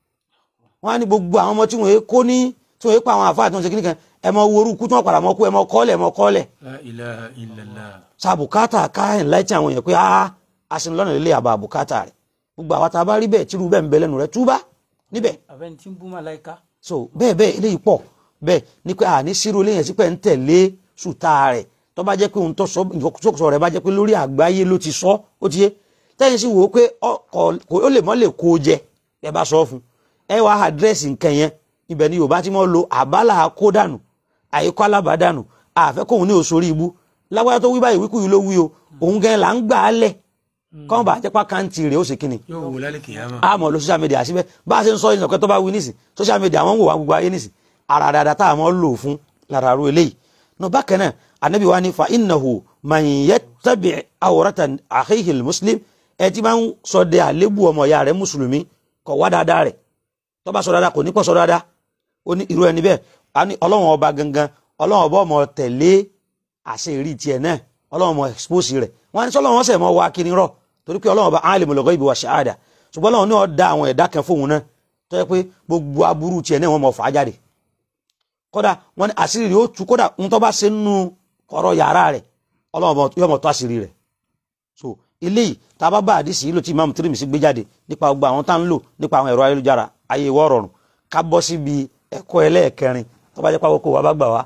wọ́n á ní gbogbo àwọn ọmọ tí wọ́n kó ní tí wọ́n pa àwọn àfáà tí wọ́n ṣe kíní kan ẹ mọ wo orúkú tí wọ́n padà mọ́ kú ẹ mọ kọ́lẹ̀ ẹ mọ kọ́lẹ̀ la ilaha illallah sàbùkátà káyìn láìtí àwọn èèyàn pé a asinlọ́nà lélẹ̀ àbá àbùkátà rẹ̀ gbogbo àwọn tá a bá rí bẹ́ẹ̀ tírú bẹ́ẹ̀ ń bẹ lẹ́nu rẹ̀ túbá níbẹ̀ àbẹ́ni tí ń bú màláìka so bẹ́ẹ̀ bẹ́ẹ̀ eléyìí pọ̀ bẹ́ẹ̀ ni pé àní sírò eléyìí sí pé ń tẹ̀lé sùtá rẹ̀ tó bá jẹ́ pé òun tó sọ ìfọkùsọ rẹ̀ bá jẹ́ pé lórí àgbáyé ló ti sọ ó ti yé tẹ́yìn sì wò ó pé ọkọ̀ kò ó lè mọ́ lè kó o jẹ ẹ bá sọ fún ẹ wá àdírẹ́sì nǹkan yẹn ibẹ̀ ni Yorùbá ti mọ́ lo àbálà kó dànù àyíkọ́ alábà dànù àfẹ́ kóun ní òṣòrí ibú lágbájá tó wí báyìí wíkú yìí ló wí o òun gan là ń gbà á lẹ̀ kọ́n bá jẹ́pá káǹtì rẹ̀ ó sì kíni yóò wò lálẹ́ kìyàmá àmọ́ lo social media síbẹ̀ bá a ṣe ń sọ ìsìnkú tó bá wí nísìn social media wọ́n ń wò wá gbogbo ayé nísìn ara dáadáa tá a mọ́ lò fún lára ru eléyìí nù bákan náà anabi wa ni fa innahu man yattabi awrata akhihi muslim ẹ ti máa ń sọ de àlébù ọmọ ìyá rẹ̀ mùsùlùmí kọ̀ wá dáadáa rẹ̀ tó bá sọ dáadáa kò ní pọ̀ sọ dáadáa ó ní irú ẹni bẹ́ẹ̀ a ní ọlọ́run ọba gangan ọlọ́run ọba ọmọ tẹ̀lé àṣẹ ìrí tiẹ̀ náà ọlọ́run ọmọ expose rẹ̀ wọ́n á ní sọ́lọ́run ọ̀sẹ̀ mọ́ wá kiri rọ̀ torí pé ọlọ́run ọba alimul ghaibi wa shahada ṣùgbọ́n ọlọ́run ní ó dá àwọn ẹ̀dá kan fóun náà tó yẹ pé gbogbo aburú tiẹ̀ náà wọ́n mọ̀ fà á jáde kódà wọ́n ní àṣírí rẹ̀ ó tú kódà ń tọ́ bá ṣe nínú kọ̀rọ̀ yàrá rẹ̀ ọlọ́run yóò mọ̀ tó àṣírí rẹ̀ so eléyìí tá a bá bá àdìsí yìí lò tí imam tirimisi gbé jáde nípa gbogbo àwọn tá ń lò nípa àwọn ẹ̀rọ ayélujára ayé ìwọ rọrùn ká bọ́ síbi ẹ̀kọ́ ẹlẹ́ẹ̀kẹrin tó bá jẹ́ pàwọ́ kó wa bá gbà wá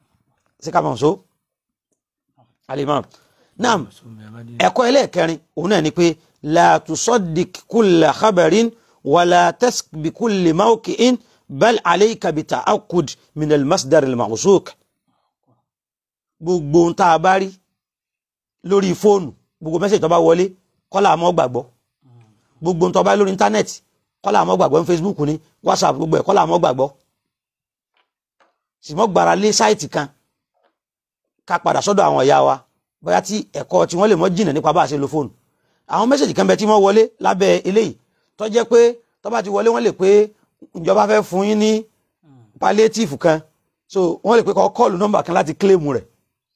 sí ká mọ̀ so alimam naam ẹ̀kọ́ ẹlẹ́ẹ̀kẹrin òun náà ni pé la tusaddiq kulla khabarin wala tasq bi kulli mawqi'in bal alayka bi ta'akkud min al-masdar al-mawsuq gbogbo ohun tá a bá rí lórí fóònù gbogbo mẹ́sẹ̀jì tó bá wọlé kọ́lá àmọ́ gbàgbọ́ gbogbo ohun tó bá rí lórí íńtánẹ́ẹ̀tì kọ́lá àmọ́ gbàgbọ́ ní Facebook ní WhatsApp gbogbo ẹ̀ kọ́lá àmọ́ gbàgbọ́ sì mọ́ gbára lé sáìtì kan ká padà sọ́dọ̀ àwọn ìyá wa bóyá tí ẹ̀kọ́ tí wọ́n lè mọ́ jìnà nípa bá a ṣe lo fóònù àwọn mẹ́sẹ̀jì kan bẹ tí wọ́n wọlé lábẹ́ eléyìí tó jẹ́ pé tó bá ti wọlé wọ́n lè pé ìjọba fẹ́ fún yín ní palliative kan so wọ́n lè pé kọ́ kọ́ọ̀lù nọ́mbà kan láti claim rẹ̀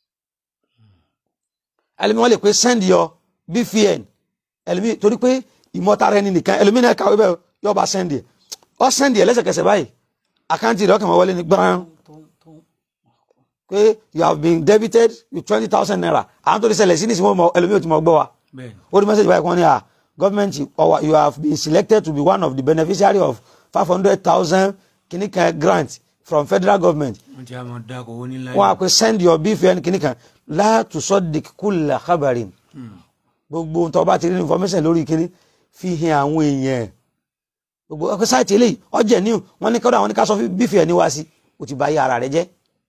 ẹlẹ́mi wọ́n lè pé send your BVN ẹlẹ́mi torí pé ìmọ̀tara ẹni nìkan ẹlẹ́mi náà kàwé bẹ́ẹ̀ yóò bá send ẹ̀ ọ send ẹ̀ lẹ́sẹ̀kẹsẹ̀ báyìí àkáǹtì rẹ̀ ọkàn máa wọlé ní gbọ́n pé you have been debited with twenty thousand naira àwọn tó ti ṣẹlẹ̀ sí ní ìsìnkú ẹlòmíì ò ti mọ̀ gbọ́ wa bẹ́ẹ̀ni ó ní message báyìí kan ní à government or you have been selected to be one of the beneficiary of five hundred thousand kìnnìkan grant from federal government wọ́n ti àmọ́ dáko owó nílá wọn á pe send your BVN kìnnìkan la tusaddiq kulla khabarin gbogbo ohun tó bá ti rí information lórí kìnnì fi hàn àwọn èèyàn gbogbo ọkọ sáìtì eléyìí ọjẹ ní wọn ní kọ́dọ̀ àwọn ní ká sọ BVN ní wá sí o ti bà ayé ara rẹ jẹ́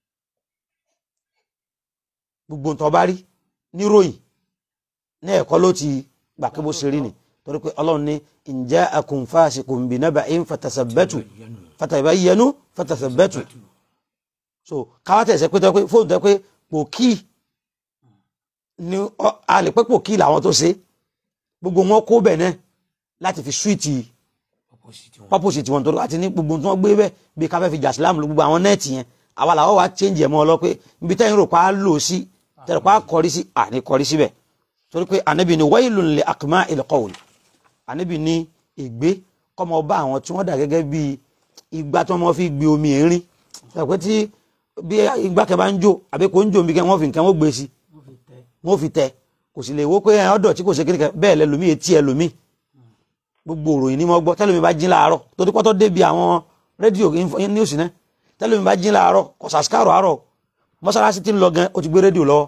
gbogbo ohun tó bá rí níròyìn ní ẹ̀kọ́ ló ti gbà kí bó ṣe rí ni torí pé ọlọ́run ní in ja'akum fasiqun binaba'in fatasabbatu fatabayyanu fatasabbatu so káwá tẹ̀sẹ̀ pé tọ́ pé fóònù tẹ́ pé pòkì ni ọ- a lè pẹ́ pòkì làwọn tó ṣe gbogbo wọn kó bẹ̀ náà láti fi súwìtì opposite wọn purpose tiwọn tó àti ní gbogbo tí wọ́n gbé bẹ́ẹ̀ bí káfẹ́ fi jàsílámù ló gbogbo àwọn nẹ́ẹ̀tì yẹn àwa làwọn wá change ẹ̀ mọ́ ọ lọ pé ibi tẹ́yìn rò pa á lò sí tẹ́lẹ̀ pa á kọrí sí àní kọrí síbẹ̀ torí pé ànábì ni wailun li aqma'il qawl ànábì ní ègbé kọ́mọ bá àwọn tí wọ́n dà gẹ́gẹ́ bí igbá tí wọ́n fi gbé omi ẹ̀rín pé tí bí igbá kẹ bá ń jó àbí kò ń jó omi kẹ wọ́n fi nǹkan wọ́n gbé sí wọ́n fi tẹ kò sì lè wo pé ẹ̀ ọ̀dọ̀ tí kò ṣe kékeré bẹ́ẹ̀ lẹ́lòmí etí ẹlòmí gbogbo òròyìn ni mo gbọ́ tẹ́lómi bá jí láàárọ̀ torí pọ́tọ́ débi àwọn rédíò info- news náà tẹ́lómi bá jí láàárọ̀ kọ̀sàsíkàrọ̀ àárọ̀ mọ́sálásí tí ń lọ gan ó ti gbé rédíò lọ́wọ́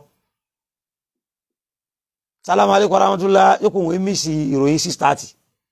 sálámù aleykum aramátúlá yókù wọ́n mí sí ìròyìn six thirty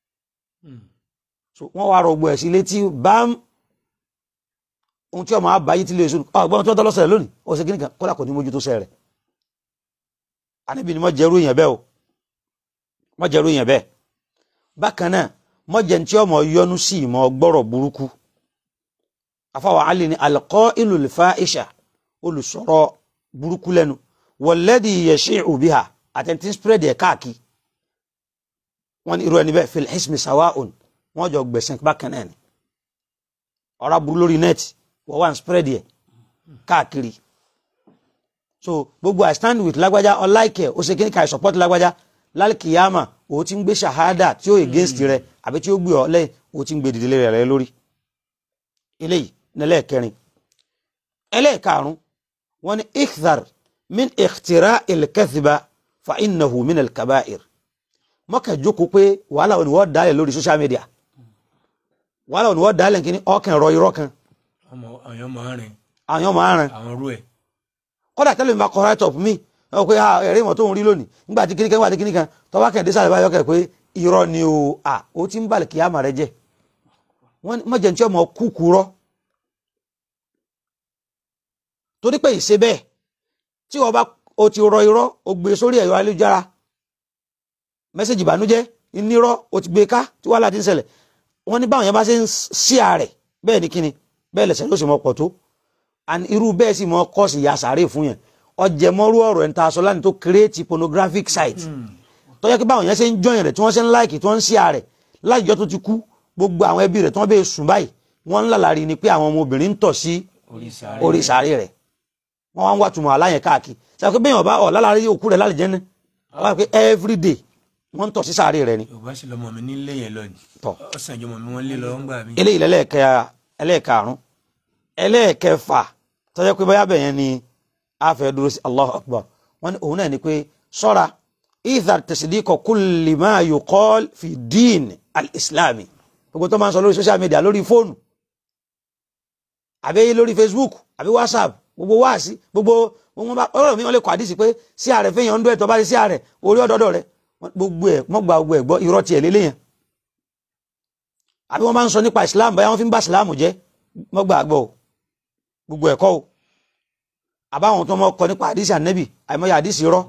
so wọ́n wá rọgbọ ẹ̀ sí létí bám ohun tí ọmọ àbáyé tí lè sùn ọgbọ́n tí wọ́n tọ́ lọ́sẹ̀ lónìí ó ṣe kíníkan kọ́lá kò ní mójútó sẹ́ rẹ̀ àníbi ni mo jẹ́rú èèyàn bẹ́ẹ̀ o mo jẹ́rú èèyàn bẹ́ẹ̀ bákan náà mọ́jẹ̀ tí ọmọ yọnu sí ìmọ̀ gbọ́rọ̀ burúkú afáwọ̀ alì ní alqailu l-fahisha olùsọ̀rọ̀ burúkú lẹ́nu walladhi yashi'u biha àtẹ̀ntì spread ẹ̀ káàkiri wọ́n ní irú ẹni bẹ́ẹ̀ fil hismi sawa'un wọ́n jọ gbẹ̀sẹ̀ bákan náà ni ọ̀rọ̀ burú lórí nẹ́ẹ̀tì wọ́n wá ń spread ẹ̀ káàkiri so gbogbo i stand with lágbájá ọláìkẹ ó ṣe kí ní ká i support lágbájá lálkìyàmà ó ti ń gbé ṣàhádà tí ó against rẹ àbí tí ó gbé ọ lẹ́yìn ó ti ń gbé dìde rẹ lórí eléyìí nílẹ̀kẹrin ẹlẹ́ẹ̀karùn wọn ni ikthar min ikhtira ilkathiba fa innahu min alkabair mọ́kà jókòó pé wàhálà òní wọ́n dálẹ̀ lórí social media wàhálà òní wọ́n dálẹ̀ kí ni ọkàn rọ irọ́ kan ọmọ àwọn máa rìn àwọn ọmọ aràn àwọn rú ẹ kódà tẹ́lẹ̀ mi bá kọ́ right up mi ọ pé ah, ẹ̀rí ìwọ̀n tó ń rí lónìí nígbà tí kíníkan nígbà tí kíníkan tọ́wọ́ kẹ́hìndé sáré báyọ̀ kẹ́ pé irọ́ ni o à ó ti ń balẹ̀ kí á mà rẹ jẹ́ wọ́n ní mọ̀jẹ̀ tí ọmọ kúkú rọ́ torí pé ìṣe bẹ́ẹ̀ tí wọ́n bá o ti rọ irọ́ o gbé sórí ẹ̀rọ ayélujára mẹ́sẹ̀jì ìbànújẹ́ ìnirọ́ o ti gbé ká tí wàhálà ti ń ṣẹlẹ̀ wọ́n ní báwọn yẹn bá ṣe ń sí ààrẹ bẹ́ẹ̀ ni kíni bẹ́ẹ̀ lẹ̀sẹ̀ ló sì mọ̀ pọ̀ tó and irú bẹ́ẹ̀ sì mọ kọ́ọ̀sì ya sàárè fún yẹn ọjẹmọ́rú ọ̀rọ̀ ẹ̀ńtà aṣọ láti tó create pornographic site tó yẹ kí báwọn yẹn ṣe ń jọyìn rẹ̀ tí wọ́n ṣe ń láìkì tí wọ́n ń sí ààrẹ láìjọ́ tó ti kú gbogbo àwọn ẹbí rẹ̀ tí wọ́n bẹ́ẹ̀ sùn báyìí wọ́n ń lálàrí ni pé àwọn ọmọbìnrin ń tọ̀ sí orí sáré orí sàárè rẹ̀ wọ́n wá ń wá túmọ̀ aláyẹn káàkiri sọ pé bẹ́ẹ̀ ọba ọ̀ lálàrí òkú rẹ̀ lálẹ́ jẹ́nẹ́ wọ́n wá pé every day wọ́n ń tọ̀ sí sàárè rẹ̀ ni yorùbá sì lọmọ mi nílé yẹn lọ ni tọ̀ ọsàn ìjọmọ mi wọn lé lọ ń gbà mí. eléyìí lẹ́lẹ́ẹ̀kẹ́ ẹlẹ́ẹ̀karùn ẹlẹ́ẹ̀kẹfà tọ́jọ́ pé báyà bẹ̀yẹn ni a fẹ́ dúró sí Allahu Akbar wọ́n ní òun náà ni pé sọ́ra idhar tasdiqa kulli ma yuqal fi din al-islami gbogbo tó máa ń sọ lórí social media lórí fóònù àbí lórí Facebook àbí WhatsApp gbogbo wáàsí gbogbo wọn bá ọ̀rọ̀ mi wọn lè kọ àdìsí pé sí ààrẹ fẹyàn ń dún ẹ̀tọ́ bá rí sí ààrẹ orí ọdọọdọ rẹ gbogbo ẹ mọ gba gbogbo ẹ gbọ́ irọ́ tiẹ̀ lélẹyìn àbí wọn bá ń sọ nípa Islam báyà wọn fi ń bá Islam jẹ́ mọ gbà gbọ́ o gbogbo ẹ̀kọ́ o àbáwọn tó mọ kọ nípa àdìsí ànẹbì àìmọye àdìsí rọ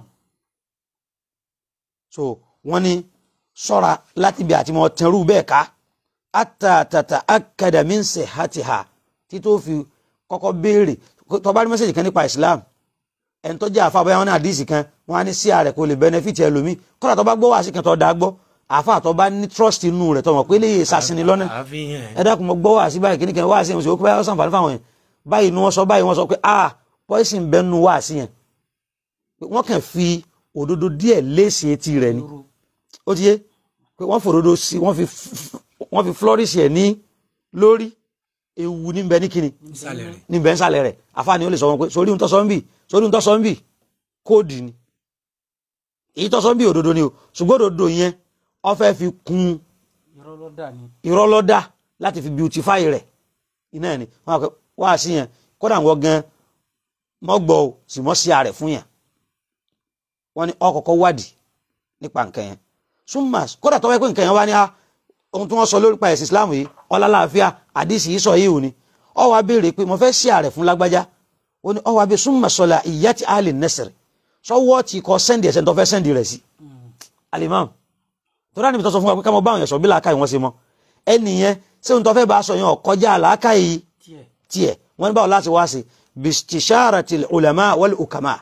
so wọn ní ṣọ́ra láti bí àti mọ tẹrù bẹ́ẹ̀ ká ata tata akada min sihatiha tí tó fi kọ́kọ́ béèrè tó bá rí mẹ́sẹ̀jì kan nípa islam ẹni tó jẹ́ àfa bóyá wọn ní àdìsí kan wọn á ní sí ààrẹ kò lè benefit ẹlòmí kọ́dà tó bá gbọ́ wá sí kan tó dáa gbọ́ àfa tó bá ní trust inú rẹ̀ tó mọ̀ pé léyè sasini lọ́nà àfihàn ẹ dákun mo gbọ́ wá sí báyìí kíníkan wá sí ẹ̀ mo sì wọ́n pé báyìí wọ́n sàǹfààní fáwọn yẹn báyìí ni wọ́n sọ báyìí wọ́n sọ pé ah poison bẹ́ẹ̀ nu wá sí yẹn pé wọ́n kàn fi òdodo díẹ̀ léèsì etí rẹ̀ ni ó ti yé pé wọ́n fòdodo sí wọ́n fi wọ́n fi flourish ẹ̀ ní lórí ewu níbẹ̀ ní kíni ìsàlẹ̀ rẹ̀ níbẹ̀ ń sàlẹ̀ rẹ̀ àfáàní ó lè sọ wọn pé sórí ohun tó sọ ń bì sórí ohun tó sọ ń bì kóòdì ni èyí tó sọ ń bì òdodo ni o ṣùgbọ́n òdodo yẹn wọ́n fẹ́ fi kún irọ́ ló dà ní. irọ́ lọ́dà láti fi beautify rẹ̀ iná ẹ̀ ni wọ́n á kọ́ wá sí yẹn kódà wọ́n gan mọ́gbọ́ o sì mọ́ sí ààrẹ fún yẹn wọ́n ní ọkọ̀ọ̀kọ̀ wádìí nípa nǹkan yẹn súnmọ́ kódà tọ́wọ́ pé nǹkan yẹn wá ní a ohun tí wọ́n sọ lórí pa ẹ̀sìn Islam yìí ọlálàáfíà àdìsí yìí sọ yìí ò ní ó wá béèrè pé mo fẹ́ sí ààrẹ fún lágbájá ó ní ó wá bí súnmọ́ sọlá ìyá tí a lè nẹ́sẹ̀rẹ̀ sọ́wọ́ ti kọ́ sẹ́ndì ẹ̀sẹ̀ tó fẹ́ sẹ́ndì rẹ̀ sí alimam tó rà níbi tó sọ fún wa pé ká mọ báwọn yẹn sọ bí làákàyè wọn ṣe mọ ẹnìyẹn ṣé ohun tó fẹ́ bá a sọ yẹn ọ̀kọjá làákàyè tiẹ̀ tiẹ̀ wọ́n ní báwo láti wá sí bistisharatil ulama wal ukama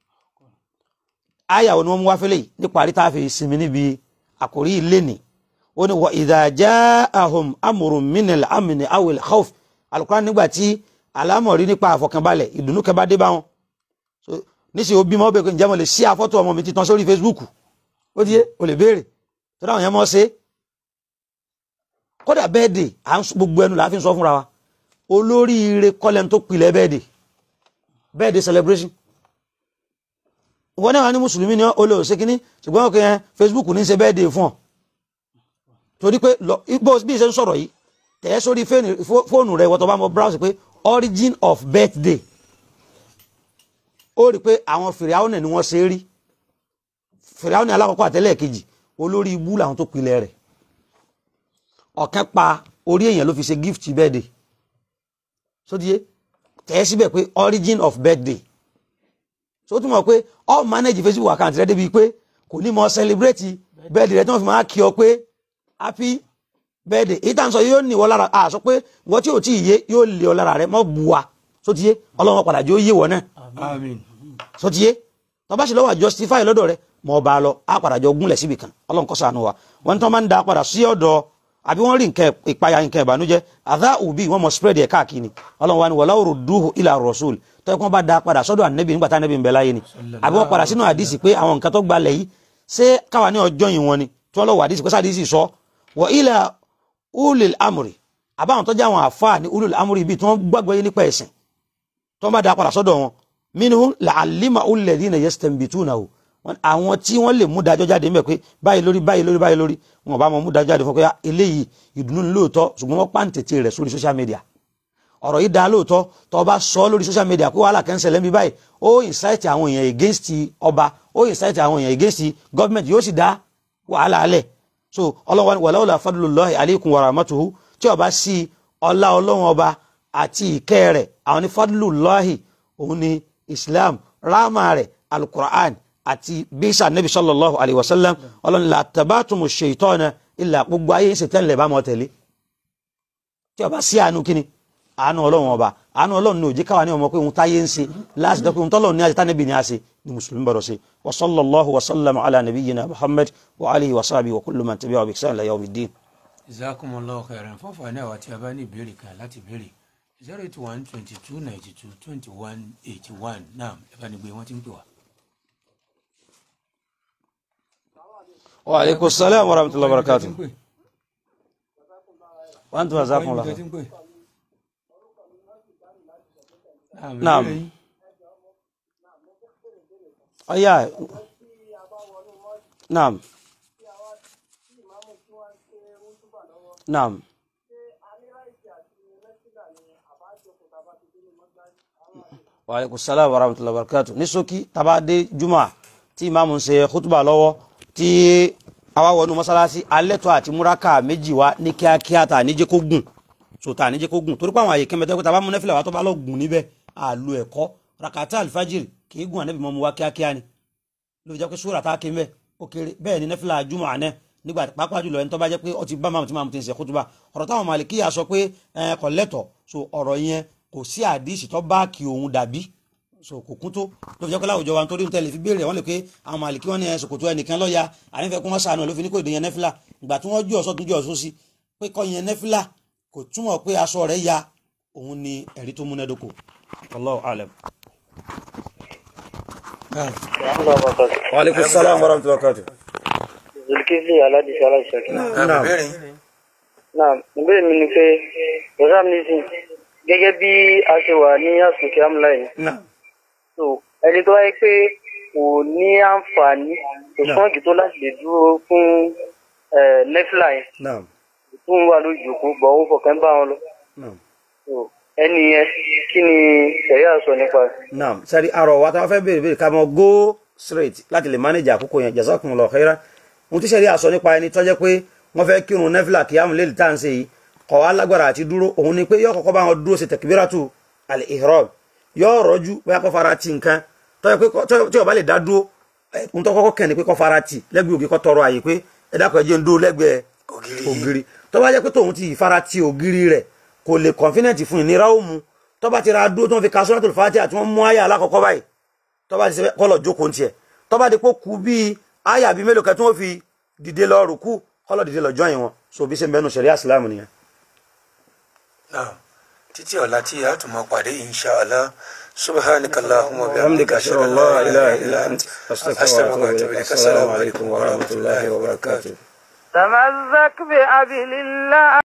aya wo ni wọ́n mú wá fẹ́lẹ̀ yìí nípa àrí tá a fi sinmi níbi àkórí ilé ni ó ní wa idha ja'ahum amrun minal amni awil khawf alukóran nígbà tí alámọ̀rí nípa àfọkànbalẹ̀ ìdùnnú kẹba dé bá wọn so níṣẹ́ òbí mọ́ bẹ́ẹ̀ pé ǹjẹ́ mo lè ṣí àfọ́tò ọmọ mi titan sórí Facebook ó di yé o lè béèrè tó dáhùn yẹn mọ́ ṣe kódà bẹ́ẹ̀ dè à ń sọ- gbogbo ẹnu làá fi ń sọ fúnra wa olóríire kọ́lẹ̀ tó pilẹ̀ bẹ́ẹ̀ dè bẹ́ẹ̀ dè celebration ìwọ náà wà ní mùsùlùmí ni ó lè ṣe kínní ṣùgbọ́n ọkọ̀ yẹn Facebook ní í ṣe bẹ́ẹ̀ dè fún ọ torí pé lọ bó bí ṣe ń sọ̀rọ̀ yìí tẹ̀ ẹ́ sórí fóònù- fó- fóònù rẹ̀ wọ́n tó bá mọ browse pé origin of birthday ó rí i pé àwọn fìrìhàwọ̀n ni wọ́n ṣe é rí fìrìhàwọ̀n alákọ̀ọ́kọ́ àtẹ́lẹ̀ kejì olórí ibú làwọn tó pilẹ̀ rẹ̀ ọ̀kan pa orí èèyàn ló fi ṣe gift birthday sódìé tẹ̀ ẹ́ síbẹ̀ pé origin of birthday so túmọ̀ pé all manage Facebook account rẹ débi pé kò ní mọ celebrate birthday rẹ tí wọ́n fi máa kí ọ pé happy birthday èyí tá à ń sọ yóò ní ìwọ lára a sọ pé ìwọ tí ò tí ì yé yóò lé ọ lára rẹ mọ́ bu wa sódìé ọlọ́run padà jẹ́ ó yé wọ náà àmín sọtiyé tọba sì lọ́wọ́ justify lọ́dọ̀ rẹ̀ mọ ọba lọ á padà jọ gúnlẹ̀ síbi kan Ọlọ́run kó ṣàánú wa wọn tí wọn máa ń da padà sí ọ̀dọ̀ àbí wọn rí nǹkan ìpayà nǹkan ìbànújẹ́ àdá òbí wọn mọ spread ẹ káàkiri Ọlọ́run wa ni wọlá òrò dúhù ilà rasul tọ́ ẹ̀kọ́ bá da padà sọ́dọ̀ ànẹ́bí nígbà tá ànẹ́bí ń bẹ láyé ni àbí wọn padà sínú àdìsí pé àwọn nǹkan tó gbalẹ̀ yìí ṣé káwa ní ọjọ́ yìí wọn ni tí wọ́n lọ́wọ́ àdìsí pé sádìsí sọ wọ ilà ulil amri àbáwọn tó jẹ́ àwọn àfáà ní ulil amri bíi tí wọ́n gbàgbọ́ yé nípa ẹ̀sìn tó ń bá da padà sọ́dọ̀ wọn minhum la'allima alladhina yastanbitunahu wọn àwọn tí wọ́n lè mú dájọ́ jáde ńbẹ̀ pé báyìí lórí báyìí lórí báyìí lórí wọn bá wọn mú dájọ́ jáde fún pé ah, eléyìí ìdùnnú ni lóòótọ́ ṣùgbọ́n wọ́n pàǹtẹ̀tẹ̀ rẹ̀ sórí social media ọ̀rọ̀ yìí dá lóòótọ́ tó bá sọ lórí social media pé wàhálà kẹ́ńsẹ̀ lẹ́mí báyìí ó incite àwọn èèyàn against ọba ó incite àwọn èèyàn against government yóò sì dá wàhálà alẹ̀ so ọlọ́wọ́ ni wàláwùlà fadlullahi alaykum wa rahmatuhu tí ọba sí ọlá ọlọ́wọ́n ọba àti ìkẹ́ rẹ̀ àwọn ní fadlullahi òun ni islam rahma rẹ̀ alukur'an àti bisa nabi sallallahu alayhi wa sallam ọlọ́ni la tabatumu shaitana illa gbogbo ayé ń ṣe tẹ́lẹ̀ bá mọ́ tẹ̀lé tí ọba sí àánú kíni àánú ọlọ́run ọba àánú ọlọ́run ní òjì káwa ní ọmọ pé òun táyé ń ṣe láti dọ́pẹ́ òun tọ́lọ́run ní àti tánẹ́bì ní àṣẹ ní mùsùlùmí bọ̀rọ̀ sí wa sallallahu wa sallama ala nabiyyina muhammad wa alihi wa sahbihi wa kullu man tabi'a bi ihsan ila yawmiddin. jazakumullahu khairan fún àǹfààní àwa tí a bá ní ìbéèrè kan láti béèrè zero eight one twenty two ninety two twenty one eighty one náà ẹ bá ní gbé wọn ti ń pè wá. wa aleykum salaam wa rahmatullahi wa barakatuh. wa antum jazakumullah Ọ̀pọ̀ khair. ibi tó ti ń pè. Naam. ìbéèrè yín. ọ̀yá naam naam wa aleykum salaam wa rahmatullahi wa barakatuh ní ṣókí tabade juma tí imaamu ń ṣe khutuba lọ́wọ́ tí àwa wọnú mọ́sálásí alẹ́tọ̀ àti múraka méjì wá ní kíákíá tà níjẹ́ kó gùn so tà níjẹ́ kó gùn torí pé àwọn àyè kẹ́mẹ́tẹ́ pé tàbá mú nẹ́fìlà wa tó bá lọ gùn níbẹ̀ àlù ẹ̀kọ́ rakata alifajiri kì í gùn ànẹ́bí mọ́ mu wá kíákíá ni ló fi jẹ́ pé sóra tá a ké mbẹ́ ó kéré bẹ́ẹ̀ ni nẹ́fìlà júmọ̀ àná nígbà pàápàá jùlọ ẹni tó bá jẹ́ pé ó ti bá máàmù tí máàmù ti ń ṣe kútúbà ọ̀rọ̀ táwọn màlìkíyà sọ pé ẹ kò lẹ́tọ̀ so ọ̀rọ̀ yẹn kò sí àdìsí tó bá kí òun dàbí so kò kún tó ló fi jẹ́ pé láwùjọ wa nítorí tẹ́lẹ̀ fi béèrè wọ́n lè pé àwọn màlìkí wọn ní ẹ ṣòkòtò ẹnìkan lọ́ya ànífẹ́ kó wọ́n sànù ló fi ní kò dé yẹn nẹ́fìlà ìgbà tí wọ́n jú ọ̀sọ́ tún jú ọ̀sọ́ sí pé kọ́ yẹn nẹ́fìlà kò túmọ̀ pé aṣọ rẹ̀ ya òun ni ẹ̀rí tó múnádóko Allahu alam. wa alaikum salaam wa rahmatullahi wa barakatuh. zulkifli aládìsí aláìsàkí. Naam. náà ìbéèrè mi ni pé rosam nisin gẹ́gẹ́ bí a ṣe wà ní àsùnkè amúláì Naam. so ẹni tó wáyé pé kò ní àǹfààní kò sọ́ọ̀gì tó láti lè dúró fún nẹ́fìlà yẹn Naam. tó ń wà lójú ìjókòó bọ̀ ó fọkàn bá wọn lọ Naam. so ẹni yẹn kí ni sẹ̀ríà sọ nípa rẹ̀. naam sari arọ wa tá a fẹ́ béèrè béèrè ká mọ go straight láti lè manage àkókò yẹn jazakumullahu khairan ohun tí sẹ́rí àsọ nípa ẹni tó jẹ́ pé wọ́n fẹ́ kírun nẹ́fìlà kí ámù lélẹ̀ tá à ń ṣe yìí kọ̀ wá lágbára àti dúró òun ni pé yóò kọ́kọ́ bá wọn dúró ṣe takbiratu al-ihram yóò rọ́jú bóyá kó fara ti nǹkan tó yẹ pé kó- tó- tí ó bá lè dá dúró ẹ, ohun tó kọ́kọ́ kàn ní pé kó fara ti lẹ́gbẹ̀ẹ́ ògiri kó tọrọ àyè pé ẹ dákọ̀ ẹ jẹ́ ń dúró lẹ́gbẹ̀ẹ́ ògiri tó bá jẹ́ pé tòun ti fara ti ògiri rẹ̀ kò lè confident fún ìnira ó mu tó bá ti ra dúró tó ń fi ka suratul Fatiha àti wọ́n mú àyà alákọ̀ọ́kọ́ báyìí tó bá ti ṣe kọ́lọ̀ jókòó tiẹ̀ tó bá di pé kú bíi àyà bíi mélòó kan tí wọ́n fi dìde lọ rùkú kọ́lọ̀ dìde lọ jọyìn wọn so bí ṣe ń bẹnu ṣẹ̀ríà ìsìlámù nìyẹn. náà títí ọ̀la tí a tún máa pàdé insha Allah subhanaka allahumma wa bihamdika ashhadu an la ilaha illa anta astaghfiruka wa atubu ilaik assalamu alaikum wa rahmatullahi wa barakatuh تمسك بأبي الله